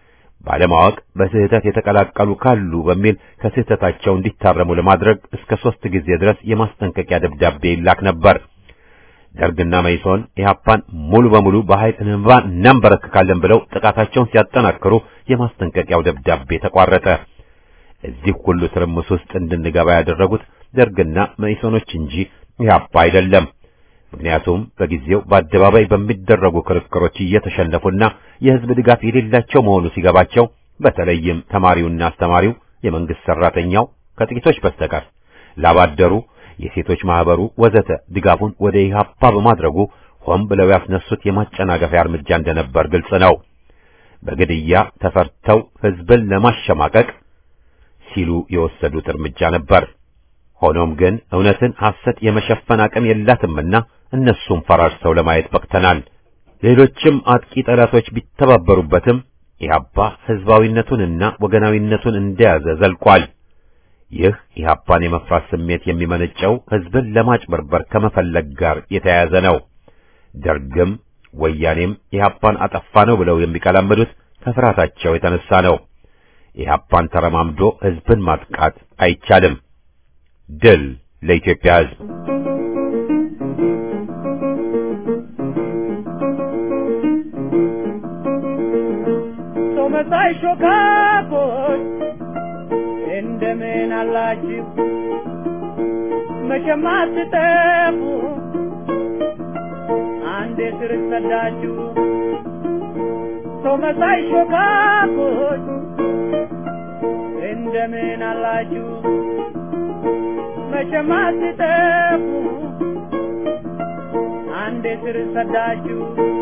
ባለማወቅ በስህተት የተቀላቀሉ ካሉ በሚል ከስህተታቸው እንዲታረሙ ለማድረግ እስከ ሦስት ጊዜ ድረስ የማስጠንቀቂያ ደብዳቤ ይላክ ነበር። ደርግና መይሶን ኢህአፓን ሙሉ በሙሉ በኃይል እንባን እናንበረክካለን ብለው ጥቃታቸውን ሲያጠናክሩ የማስጠንቀቂያው ደብዳቤ ተቋረጠ። እዚህ ሁሉ ትርምስ ውስጥ እንድንገባ ያደረጉት ደርግና መኢሶኖች እንጂ ኢህአፓ አይደለም። ምክንያቱም በጊዜው በአደባባይ በሚደረጉ ክርክሮች እየተሸነፉና የህዝብ ድጋፍ የሌላቸው መሆኑ ሲገባቸው በተለይም ተማሪውና አስተማሪው፣ የመንግስት ሰራተኛው ከጥቂቶች በስተቀር ላባደሩ፣ የሴቶች ማህበሩ ወዘተ ድጋፉን ወደ ኢህአፓ በማድረጉ ሆን ብለው ያስነሱት የማጨናገፊያ እርምጃ እንደነበር ግልጽ ነው። በግድያ ተፈርተው ህዝብን ለማሸማቀቅ ሲሉ የወሰዱት እርምጃ ነበር። ሆኖም ግን እውነትን ሐሰት የመሸፈን አቅም የላትምና እነሱም ፈራርሰው ለማየት በቅተናል። ሌሎችም አጥቂ ጠላቶች ቢተባበሩበትም ኢህአፓ ህዝባዊነቱንና ወገናዊነቱን እንደያዘ ዘልቋል። ይህ ኢህአፓን የመፍራት ስሜት የሚመነጨው ህዝብን ለማጭበርበር ከመፈለግ ጋር የተያያዘ ነው። ደርግም ወያኔም ኢህአፓን አጠፋ ነው ብለው የሚቀላምዱት ከፍርሃታቸው የተነሳ ነው። ኢህአፓን ተረማምዶ ህዝብን ማጥቃት አይቻልም። ድል ለኢትዮጵያ ህዝብ! መሳይ ሾካኮች እንደምን አላችሁ? መቼም አትጠፉ አንዴ ስር ሰዳችሁ። ሰው መሳይ ሾካኮች እንደምን አላችሁ? መቼም አትጠፉ አንዴ ስር ሰዳችሁ።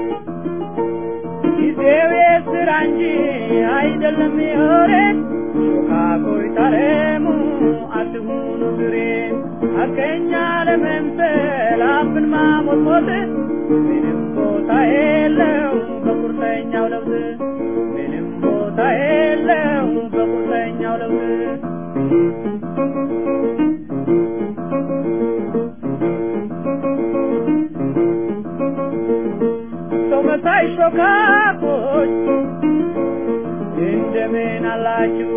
ጊዜው የስራ እንጂ አይደለም የወሬ ሾካኮይ ታረሙ አትሁኑ ግሬ ሐቀኛ ለመምሰል አፍን ማሞጥሞጥ ምንም ቦታ የለው በቁርጠኛው ለውጥ ምንም ቦታ የለው በቁርጠኛው ለውጥ ሰው መሳይ ሾካኮች እንደምን አላችሁ?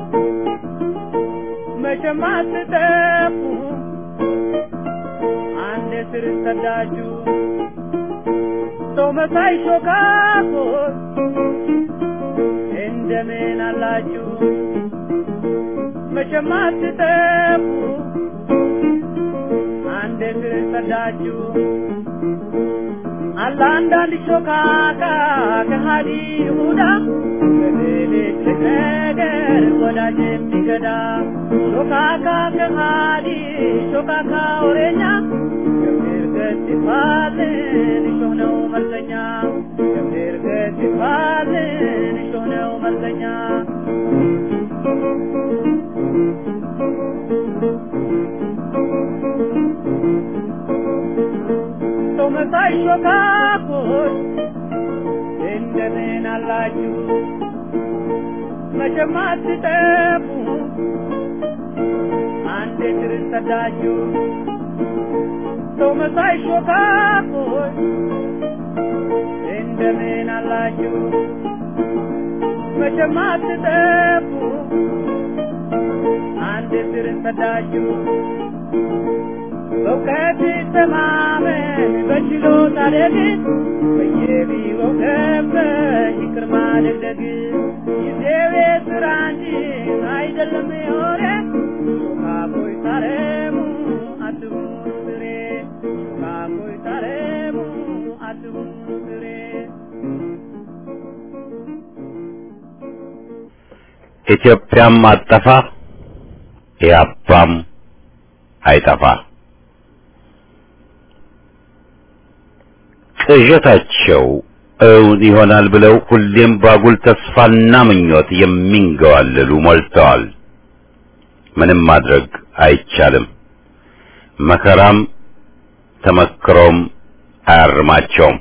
መቼም አትጠፉ አንድ ስር ሰዳችሁ። ሰው መሳይ ሾካኮች እንደምን አላችሁ? መቼም አትጠፉ አንድ ስር ሰዳችሁ። አለ አንዳንድ ሾካካ ከሃዲ ይሁዳ በሌሊት ነገር ወዳጅ የሚገዳ ሾካካ ከሃዲ ሾካካ ወሬኛ ገብር ገት ይባልን እሾህ ነው መልሰኛ ገብር ገት ይባልን እሾህ ነው መልሰኛ ሰው መሳይ ሾካኮች እንደምን አላችሁ? መቼም አትጠፉ አንዴ ስር ሰዳችሁ። ሰው መሳይ ሾካኮች እንደምን አላችሁ? መቼም አትጠፉ አንዴ ስር ሰዳችሁ። በእውቀት ተማመን በችሎታ ደግፍ በየቢሮው ገብተሽ ይቅር ማደግደግ ጊዜው የሥራ እንጂ አይደለም የወሬ ሾካኮይ ታረሙ አትሁኑ ስሬ ሾካኮይ ታረሙ አትሁኑ ስሬ ኢትዮጵያም አጠፋ ኢያፓም አይጠፋ። ቅዠታቸው እውን ይሆናል ብለው ሁሌም ባጉል ተስፋና ምኞት የሚንገዋለሉ ሞልተዋል። ምንም ማድረግ አይቻልም። መከራም ተመክሮም አያርማቸውም።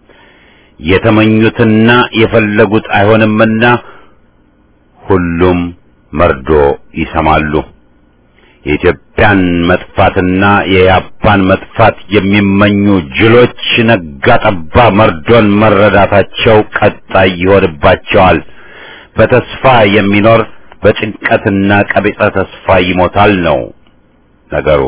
የተመኙትና የፈለጉት አይሆንምና ሁሉም መርዶ ይሰማሉ። የኢትዮጵያን መጥፋትና የያፓን መጥፋት የሚመኙ ጅሎች ነጋ ጠባ መርዶን መረዳታቸው ቀጣይ ይሆንባቸዋል። በተስፋ የሚኖር በጭንቀትና ቀቢጸ ተስፋ ይሞታል ነው ነገሩ።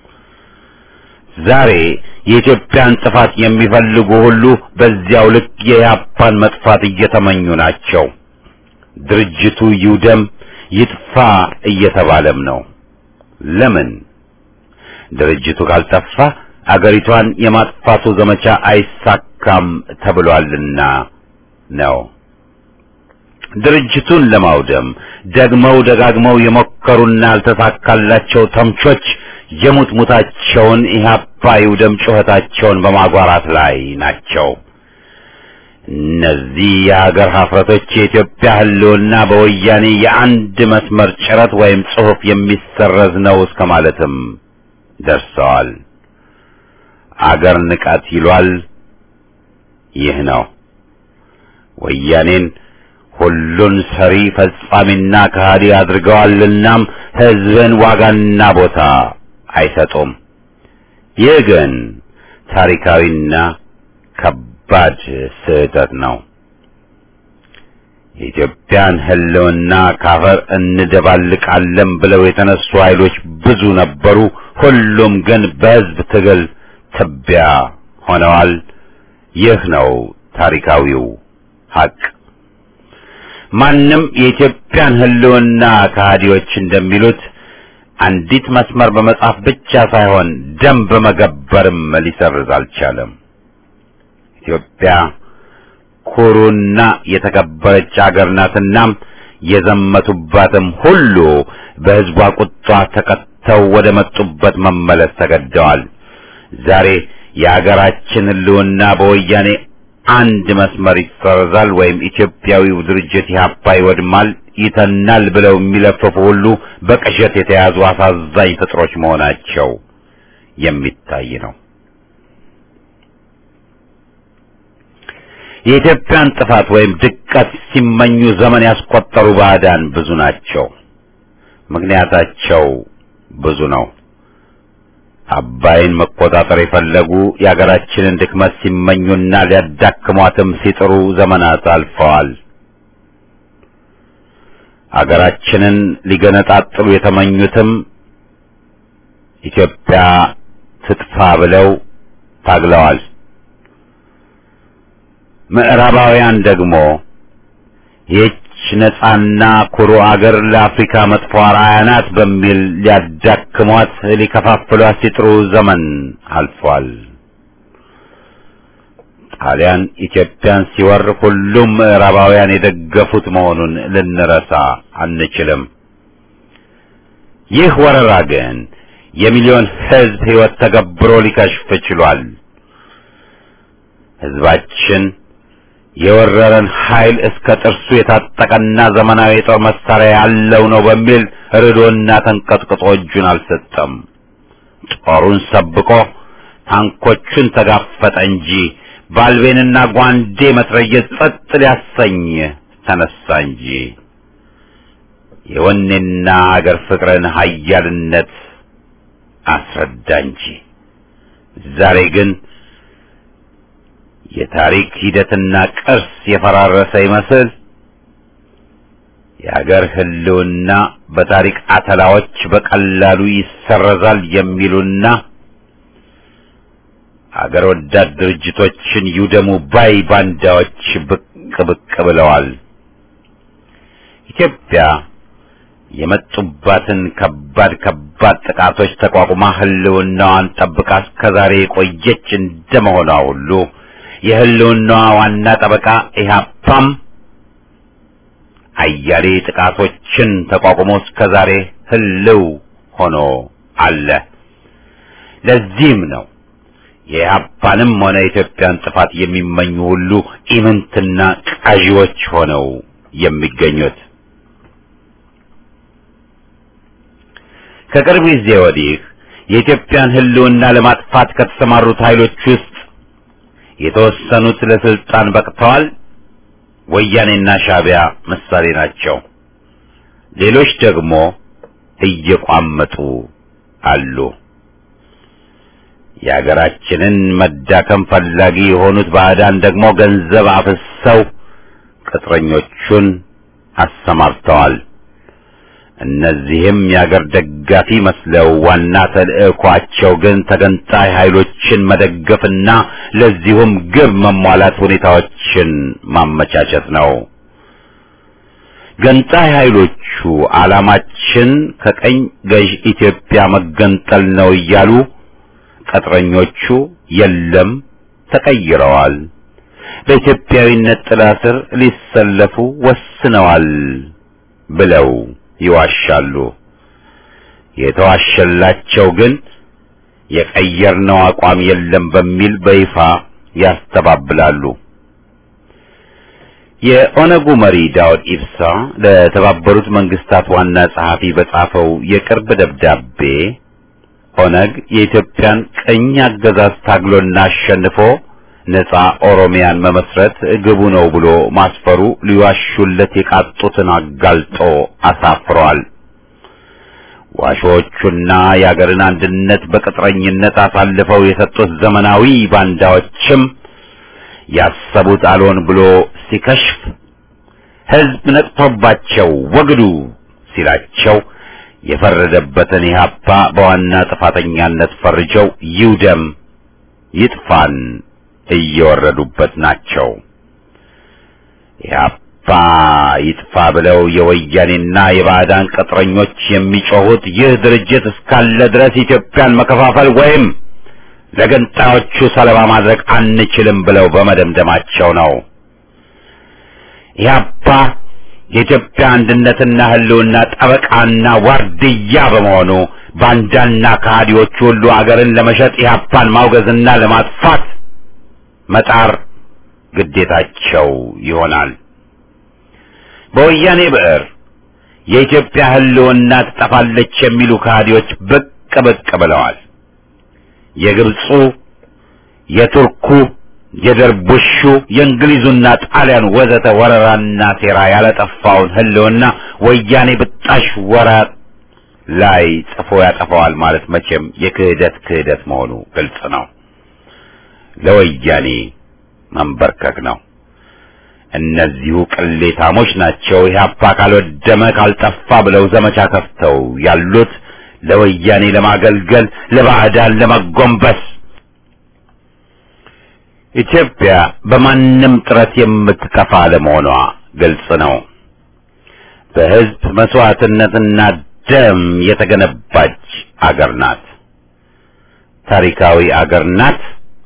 ዛሬ የኢትዮጵያን ጥፋት የሚፈልጉ ሁሉ በዚያው ልክ የያፓን መጥፋት እየተመኙ ናቸው። ድርጅቱ ይውደም ይጥፋ እየተባለም ነው። ለምን? ድርጅቱ ካልጠፋ አገሪቷን የማጥፋቱ ዘመቻ አይሳካም ተብሏልና ነው። ድርጅቱን ለማውደም ደግመው ደጋግመው የሞከሩና ያልተሳካላቸው ተምቾች የሙት ሙታቸውን ኢህአፓ ይውደም ጩኸታቸውን በማጓራት ላይ ናቸው። እነዚህ የሀገር ሀፍረቶች የኢትዮጵያ ሕልውና በወያኔ የአንድ መስመር ጭረት ወይም ጽሑፍ የሚሰረዝ ነው እስከ ማለትም ደርሰዋል። አገር ንቃት ይሏል። ይህ ነው ወያኔን ሁሉን ሰሪ ፈጻሚና ከሃዲ አድርገዋልናም ሕዝብን ዋጋና ቦታ አይሰጡም። ይህ ግን ታሪካዊና ከባድ ስህተት ነው። የኢትዮጵያን ሕልውና ካፈር እንደባልቃለን ብለው የተነሱ ኃይሎች ብዙ ነበሩ። ሁሉም ግን በሕዝብ ትግል ትቢያ ሆነዋል። ይህ ነው ታሪካዊው ሀቅ። ማንም የኢትዮጵያን ሕልውና ከሃዲዎች እንደሚሉት አንዲት መስመር በመጻፍ ብቻ ሳይሆን ደም በመገበርም ሊሰርዝ አልቻለም። ኢትዮጵያ ኩሩና የተከበረች አገር ናትናም የዘመቱባትም ሁሉ በሕዝቧ ቁጣ ተቀጥተው ወደ መጡበት መመለስ ተገደዋል። ዛሬ የአገራችን ሕልውና በወያኔ አንድ መስመር ይሰረዛል ወይም ኢትዮጵያዊው ድርጅት ኢህአፓ ይወድማል፣ ይተናል ብለው የሚለፍፉ ሁሉ በቅዠት የተያዙ አሳዛኝ ፍጥሮች መሆናቸው የሚታይ ነው። የኢትዮጵያን ጥፋት ወይም ድቀት ሲመኙ ዘመን ያስቆጠሩ ባዕዳን ብዙ ናቸው። ምክንያታቸው ብዙ ነው። አባይን መቆጣጠር የፈለጉ የአገራችንን ድክመት ሲመኙና ሊያዳክሟትም ሲጥሩ ዘመናት አልፈዋል። አገራችንን ሊገነጣጥሉ የተመኙትም ኢትዮጵያ ትጥፋ ብለው ታግለዋል። ምዕራባውያን ደግሞ ይህች ነጻና ኩሩ አገር ለአፍሪካ መጥፎ አርአያ ናት በሚል ሊያዳክሟት ሊከፋፍሏት ሲጥሩ ዘመን አልፏል። ጣሊያን ኢትዮጵያን ሲወር ሁሉም ምዕራባውያን የደገፉት መሆኑን ልንረሳ አንችልም። ይህ ወረራ ግን የሚሊዮን ሕዝብ ሕይወት ተገብሮ ሊከሽፍ ችሏል። ሕዝባችን የወረረን ኃይል እስከ ጥርሱ የታጠቀና ዘመናዊ የጦር መሳሪያ ያለው ነው በሚል ርዶና ተንቀጥቅጦ እጁን አልሰጠም። ጦሩን ሰብቆ ታንኮቹን ተጋፈጠ እንጂ ባልቤንና ጓንዴ መትረየስ ጸጥ ሊያሰኝ ተነሳ እንጂ የወኔና አገር ፍቅርን ኃያልነት አስረዳ እንጂ ዛሬ ግን የታሪክ ሂደትና ቅርስ የፈራረሰ ይመስል የአገር ሕልውና በታሪክ አተላዎች በቀላሉ ይሰረዛል የሚሉና አገር ወዳድ ድርጅቶችን ይውደሙ ባይ ባንዳዎች ብቅ ብቅ ብለዋል። ኢትዮጵያ የመጡባትን ከባድ ከባድ ጥቃቶች ተቋቁማ ሕልውናዋን ጠብቃ እስከዛሬ የቆየች እንደመሆኗ ሁሉ የሕልውናዋ ዋና ጠበቃ ኢህአፓም አያሌ ጥቃቶችን ተቋቁሞ እስከ ዛሬ ህልው ሆኖ አለ። ለዚህም ነው የኢህአፓንም ሆነ የኢትዮጵያን ጥፋት የሚመኙ ሁሉ ኢምንትና ቃዢዎች ሆነው የሚገኙት። ከቅርብ ጊዜ ወዲህ የኢትዮጵያን ህልውና ለማጥፋት ከተሰማሩት ኃይሎች ውስጥ የተወሰኑት ለስልጣን በቅተዋል። ወያኔና ሻዕቢያ ምሳሌ ናቸው። ሌሎች ደግሞ እየቋመጡ አሉ። የሀገራችንን መዳከም ፈላጊ የሆኑት ባዕዳን ደግሞ ገንዘብ አፍሰው ቅጥረኞቹን አሰማርተዋል። እነዚህም የአገር ደጋፊ መስለው ዋና ተልዕኳቸው ግን ተገንጣይ ኃይሎችን መደገፍና ለዚሁም ግብ መሟላት ሁኔታዎችን ማመቻቸት ነው። ገንጣይ ኃይሎቹ ዓላማችን ከቀኝ ገዥ ኢትዮጵያ መገንጠል ነው እያሉ ቅጥረኞቹ የለም ተቀይረዋል፣ በኢትዮጵያዊነት ጥላ ስር ሊሰለፉ ወስነዋል ብለው ይዋሻሉ። የተዋሸላቸው ግን የቀየርነው አቋም የለም በሚል በይፋ ያስተባብላሉ። የኦነጉ መሪ ዳውድ ኢብሳ ለተባበሩት መንግስታት ዋና ጸሐፊ በጻፈው የቅርብ ደብዳቤ ኦነግ የኢትዮጵያን ቅኝ አገዛዝ ታግሎና አሸንፎ ነጻ ኦሮሚያን መመስረት ግቡ ነው ብሎ ማስፈሩ ሊዋሹለት የቃጡትን አጋልጦ አሳፍሯል። ዋሾቹና የአገርን አንድነት በቅጥረኝነት አሳልፈው የሰጡት ዘመናዊ ባንዳዎችም ያሰቡት አልሆን ብሎ ሲከሽፍ ሕዝብ ነቅቶባቸው ወግዱ ሲላቸው የፈረደበትን ኢህአፓ በዋና ጥፋተኛነት ፈርጀው ይውደም ይጥፋን እየወረዱበት ናቸው። ኢህአፓ ይጥፋ ብለው የወያኔና የባዕዳን ቅጥረኞች የሚጮሁት ይህ ድርጅት እስካለ ድረስ ኢትዮጵያን መከፋፈል ወይም ለገንጣዮቹ ሰለባ ማድረግ አንችልም ብለው በመደምደማቸው ነው። ኢህአፓ የኢትዮጵያ አንድነትና ህልውና ጠበቃና ዋርድያ በመሆኑ ባንዳና ከሃዲዎቹ ሁሉ አገርን ለመሸጥ ኢህአፓን ማውገዝና ለማጥፋት መጣር ግዴታቸው ይሆናል። በወያኔ ብዕር የኢትዮጵያ ህልውና ትጠፋለች የሚሉ ከሃዲዎች ብቅ ብቅ ብለዋል። የግብፁ፣ የቱርኩ፣ የደርቡሹ፣ የእንግሊዙና ጣሊያን ወዘተ ወረራና ሴራ ያለጠፋውን ህልውና ወያኔ ብጣሽ ወራት ላይ ጽፎ ያጠፋዋል ማለት መቼም የክህደት ክህደት መሆኑ ግልጽ ነው። ለወያኔ መንበርከክ ነው። እነዚሁ ቅሌታሞች ናቸው ኢህአፓ ካልወደመ ካልጠፋ ብለው ዘመቻ ከፍተው ያሉት ለወያኔ ለማገልገል ለባዕዳን ለመጎንበስ። ኢትዮጵያ በማንም ጥረት የምትከፋ ለመሆኗ ግልጽ ነው። በህዝብ መስዋዕትነትና ደም የተገነባች አገር ናት። ታሪካዊ አገር ናት።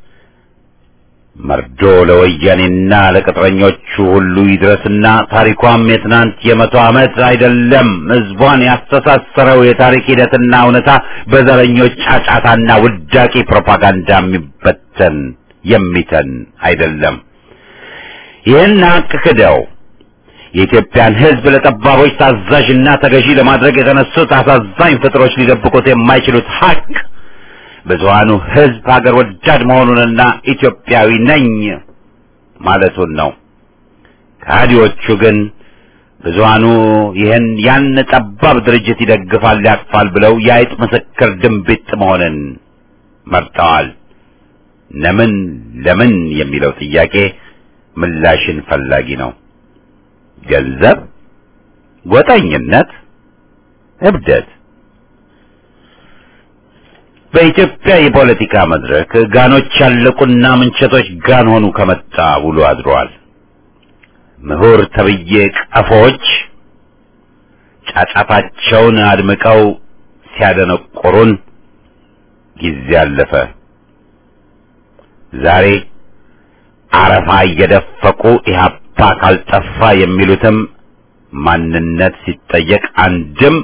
መርዶ ለወያኔና ለቅጥረኞቹ ሁሉ ይድረስና ታሪኳም የትናንት የመቶ ዓመት አይደለም። ህዝቧን ያስተሳሰረው የታሪክ ሂደትና እውነታ በዘረኞች ጫጫታና ውዳቂ ፕሮፓጋንዳ የሚበተን የሚተን አይደለም። ይህን ሀቅ ክደው የኢትዮጵያን ህዝብ ለጠባቦች ታዛዥና ተገዢ ለማድረግ የተነሱት አሳዛኝ ፍጥሮች ሊደብቁት የማይችሉት ሀቅ ብዙሃኑ ህዝብ ሀገር ወዳድ መሆኑንና ኢትዮጵያዊ ነኝ ማለቱን ነው። ከሃዲዎቹ ግን ብዙሃኑ ይህን ያን ጠባብ ድርጅት ይደግፋል፣ ያቅፋል ብለው የአይጥ ምስክር ድንቢጥ መሆንን መርጠዋል። ለምን ለምን የሚለው ጥያቄ ምላሽን ፈላጊ ነው። ገንዘብ፣ ጎጠኝነት፣ እብደት በኢትዮጵያ የፖለቲካ መድረክ ጋኖች ያለቁና ምንቸቶች ጋን ሆኑ ከመጣ ውሎ አድሯል። ምሁር ተብዬ ቀፎች ጫጫታቸውን አድምቀው ሲያደነቆሩን ጊዜ አለፈ። ዛሬ አረፋ እየደፈቁ ኢህአፓ ካልጠፋ የሚሉትም ማንነት ሲጠየቅ አንድም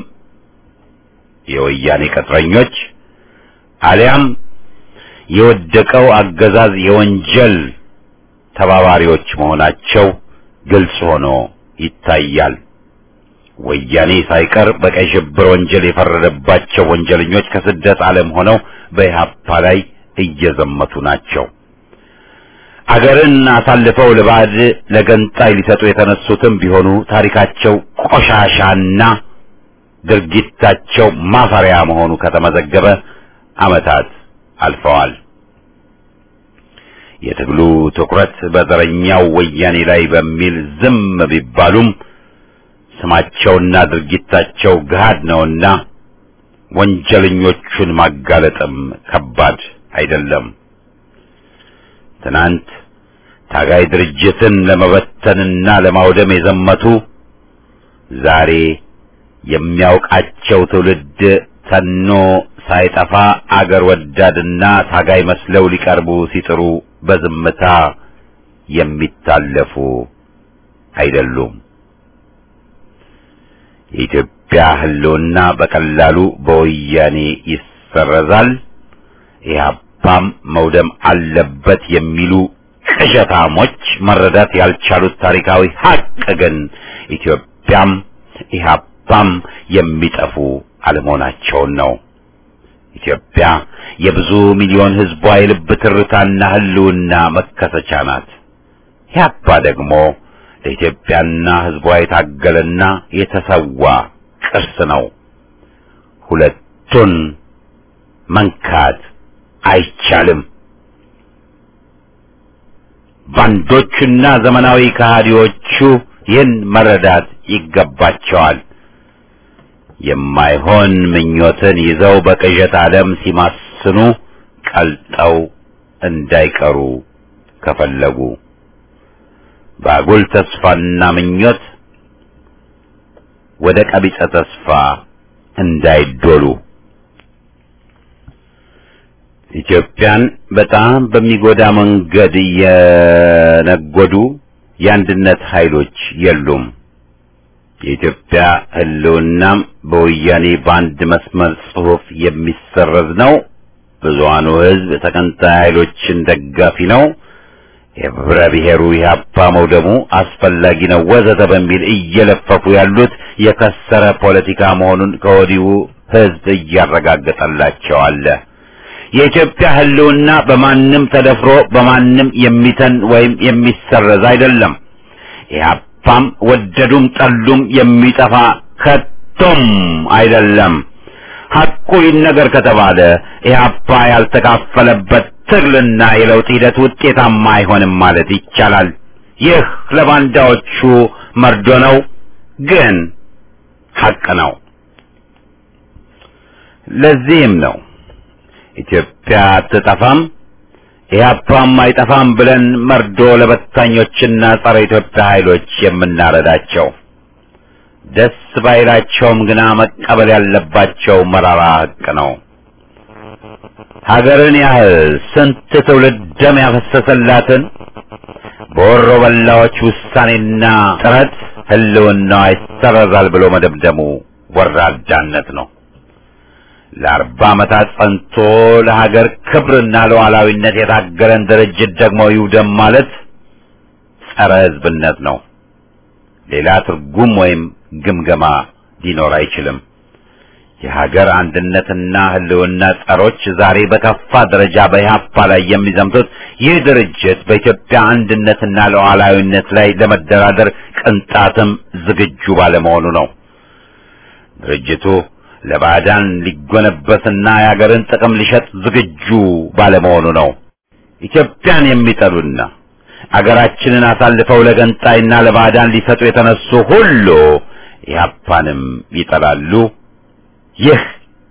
የወያኔ ቅጥረኞች አሊያም የወደቀው አገዛዝ የወንጀል ተባባሪዎች መሆናቸው ግልጽ ሆኖ ይታያል። ወያኔ ሳይቀር በቀይ ሽብር ወንጀል የፈረደባቸው ወንጀለኞች ከስደት ዓለም ሆነው በኢህአፓ ላይ እየዘመቱ ናቸው። አገርን አሳልፈው ለባዕድ ለገንጣይ ሊሰጡ የተነሱትም ቢሆኑ ታሪካቸው ቆሻሻና ድርጊታቸው ማፈሪያ መሆኑ ከተመዘገበ ዓመታት አልፈዋል። የትግሉ ትኩረት በዘረኛው ወያኔ ላይ በሚል ዝም ቢባሉም ስማቸውና ድርጊታቸው ገሃድ ነውና ወንጀለኞቹን ማጋለጥም ከባድ አይደለም። ትናንት ታጋይ ድርጅትን ለመበተንና ለማውደም የዘመቱ ዛሬ የሚያውቃቸው ትውልድ ተኖ ሳይጠፋ አገር ወዳድና ታጋይ መስለው ሊቀርቡ ሲጥሩ በዝምታ የሚታለፉ አይደሉም። የኢትዮጵያ ሕልውና በቀላሉ በወያኔ ይሰረዛል፣ ኢህአፓም መውደም አለበት የሚሉ ቅዠታሞች መረዳት ያልቻሉት ታሪካዊ ሀቅ ግን ኢትዮጵያም ኢህአፓም የሚጠፉ አለመሆናቸውን ነው። ኢትዮጵያ የብዙ ሚሊዮን ሕዝቧ የልብ ትርታና ሕልውና መከሰቻ ናት። ኢህአፓ ደግሞ ለኢትዮጵያና ሕዝቧ የታገለና የተሰዋ ቅርስ ነው። ሁለቱን መንካት አይቻልም። ባንዶቹና ዘመናዊ ከሃዲዎቹ ይህን መረዳት ይገባቸዋል። የማይሆን ምኞትን ይዘው በቅዠት ዓለም ሲማስኑ ቀልጠው እንዳይቀሩ ከፈለጉ በአጉል ተስፋና ምኞት ወደ ቀቢጸ ተስፋ እንዳይዶሉ ኢትዮጵያን በጣም በሚጎዳ መንገድ የነጎዱ የአንድነት ኃይሎች የሉም። የኢትዮጵያ ሕልውናም በወያኔ በአንድ መስመር ጽሑፍ የሚሰረዝ ነው። ብዙሃኑ ሕዝብ ተቀንታይ ኃይሎችን ደጋፊ ነው። የህብረ ብሔሩ ኢህአፓ መውደሙ አስፈላጊ ነው ወዘተ በሚል እየለፈፉ ያሉት የከሰረ ፖለቲካ መሆኑን ከወዲሁ ሕዝብ እያረጋገጠላቸው አለ። የኢትዮጵያ ሕልውና በማንም ተደፍሮ በማንም የሚተን ወይም የሚሰረዝ አይደለም። ኢህአፓም ወደዱም ጠሉም የሚጠፋ ከቶም አይደለም። ሐቁ ይነገር ከተባለ ኢህአፓ ያልተካፈለበት ትግልና የለውጥ ሂደት ውጤታማ አይሆንም ማለት ይቻላል። ይህ ለባንዳዎቹ መርዶ ነው፣ ግን ሐቅ ነው። ለዚህም ነው ኢትዮጵያ አትጠፋም ኢህአፓም አይጠፋም ብለን መርዶ ለበታኞችና ጸረ ኢትዮጵያ ኃይሎች የምናረዳቸው። ደስ ባይላቸውም ግና መቀበል ያለባቸው መራራ ሐቅ ነው። ሀገርን ያህል ስንት ትውልድ ደም ያፈሰሰላትን በወሮ በላዎች ውሳኔና ጥረት ህልውናዋ ይሰረዛል ብሎ መደምደሙ ወራዳነት ነው። ለአርባ ዓመታት ጸንቶ ለሀገር ክብርና ለሉዓላዊነት የታገለን ድርጅት ደግሞ ይውደም ማለት ጸረ ሕዝብነት ነው። ሌላ ትርጉም ወይም ግምገማ ሊኖር አይችልም። የሀገር አንድነትና ህልውና ጸሮች ዛሬ በከፋ ደረጃ በኢህአፓ ላይ የሚዘምቱት ይህ ድርጅት በኢትዮጵያ አንድነትና ሉዓላዊነት ላይ ለመደራደር ቅንጣትም ዝግጁ ባለመሆኑ ነው። ድርጅቱ ለባዕዳን ሊጎነበስና የሀገርን ጥቅም ሊሸጥ ዝግጁ ባለመሆኑ ነው። ኢትዮጵያን የሚጠሉና አገራችንን አሳልፈው ለገንጣይና ለባዕዳን ሊሰጡ የተነሱ ሁሉ ኢህአፓንም ይጠላሉ። ይህ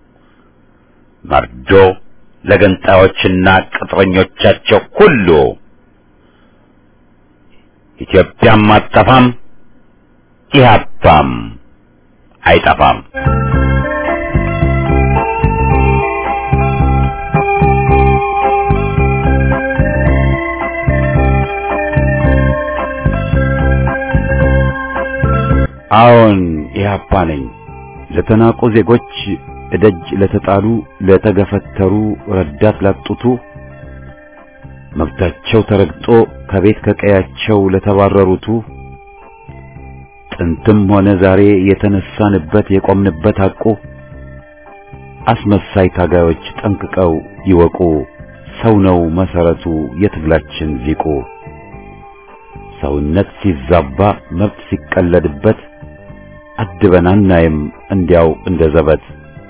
መርዶ ለገንጣዮችና ቅጥረኞቻቸው ሁሉ ኢትዮጵያም አጠፋም ኢህአፓም አይጠፋም። አዎን ኢህአፓ ነኝ። ለተናቁ ዜጎች እደጅ ለተጣሉ ለተገፈተሩ ረዳት ላጡቱ መብታቸው ተረግጦ ከቤት ከቀያቸው ለተባረሩቱ ጥንትም ሆነ ዛሬ የተነሳንበት የቆምንበት ሐቁ አስመሳይ ታጋዮች ጠንቅቀው ይወቁ። ሰው ነው መሰረቱ የትግላችን ዚቁ። ሰውነት ሲዛባ መብት ሲቀለድበት አድበን አናይም እንዲያው እንደ ዘበት።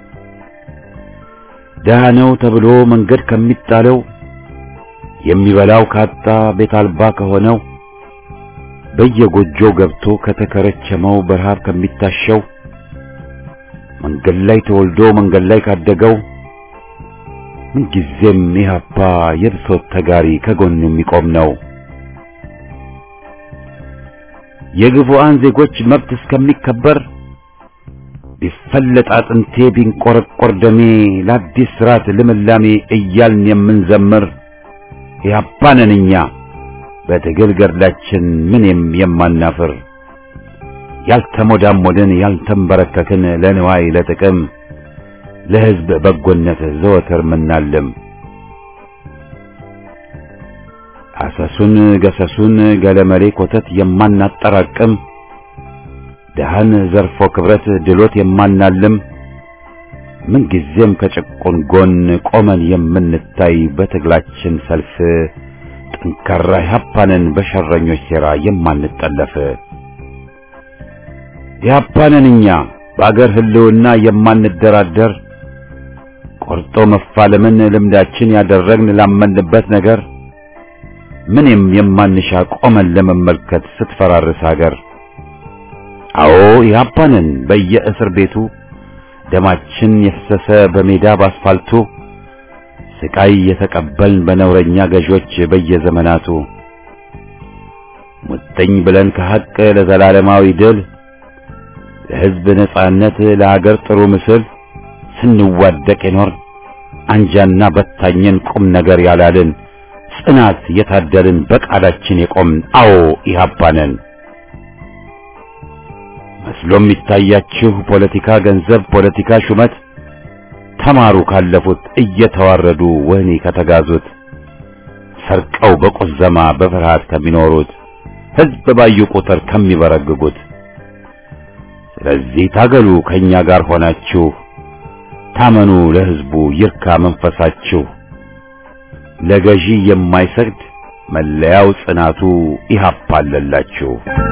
ደሃ ነው ተብሎ መንገድ ከሚጣለው የሚበላው ካጣ ቤት አልባ ከሆነው በየጎጆው ገብቶ ከተከረቸመው በረሃብ ከሚታሸው መንገድ ላይ ተወልዶ መንገድ ላይ ካደገው ምንጊዜም ኢህአፓ የብሶት ተጋሪ ከጎኑ የሚቆም ነው። የግፉአን ዜጎች መብት እስከሚከበር ቢፈለጥ አጥንቴ ቢንቆረቆር ደሜ ለአዲስ ስርዓት ልምላሜ እያልን የምንዘምር ኢህአፓ ነን እኛ በትግል ገድላችን ምንም የማናፍር ያልተሞዳሞድን ያልተንበረከክን ለንዋይ ለጥቅም ለሕዝብ በጎነት ዘወትር ምናልም አሰሱን ገሰሱን ገለመሌ ኮተት የማናጠራቅም ደሃን ዘርፎ ክብረት ድሎት የማናልም ምንጊዜም ከጭቁን ጎን ቆመን የምንታይ በትግላችን ሰልፍ ጠንካራ ኢህአፓንን በሸረኞች ሴራ የማንጠለፍ ኢህአፓንን እኛ በአገር ህልውና የማንደራደር ቆርጦ መፋለምን ልምዳችን ያደረግን ላመንበት ነገር ምንም የማንሻ ቆመን ለመመልከት ስትፈራርስ ሀገር አዎ ኢህአፓንን በየእስር ቤቱ ደማችን የፈሰሰ በሜዳ ባስፋልቱ ስቃይ የተቀበልን በነውረኛ ገዦች በየዘመናቱ ሙጥኝ ብለን ከሐቅ ለዘላለማዊ ድል ለሕዝብ ነጻነት ለሀገር ጥሩ ምስል ስንዋደቅ የኖር አንጃና በታኘን ቁም ነገር ያላልን ጽናት የታደልን በቃላችን የቆምን አዎ ኢህአፓ ነን። መስሎ የሚታያችሁ ፖለቲካ ገንዘብ፣ ፖለቲካ ሹመት ተማሩ ካለፉት እየተዋረዱ ወህኒ ከተጋዙት ሰርቀው በቁዘማ በፍርሃት ከሚኖሩት ሕዝብ ባዩ ቁጥር ከሚበረግጉት ስለዚህ ታገሉ ከኛ ጋር ሆናችሁ ታመኑ ለሕዝቡ ይርካ መንፈሳችሁ ለገዢ የማይሰግድ መለያው ጽናቱ ኢህአፓ አለላችሁ።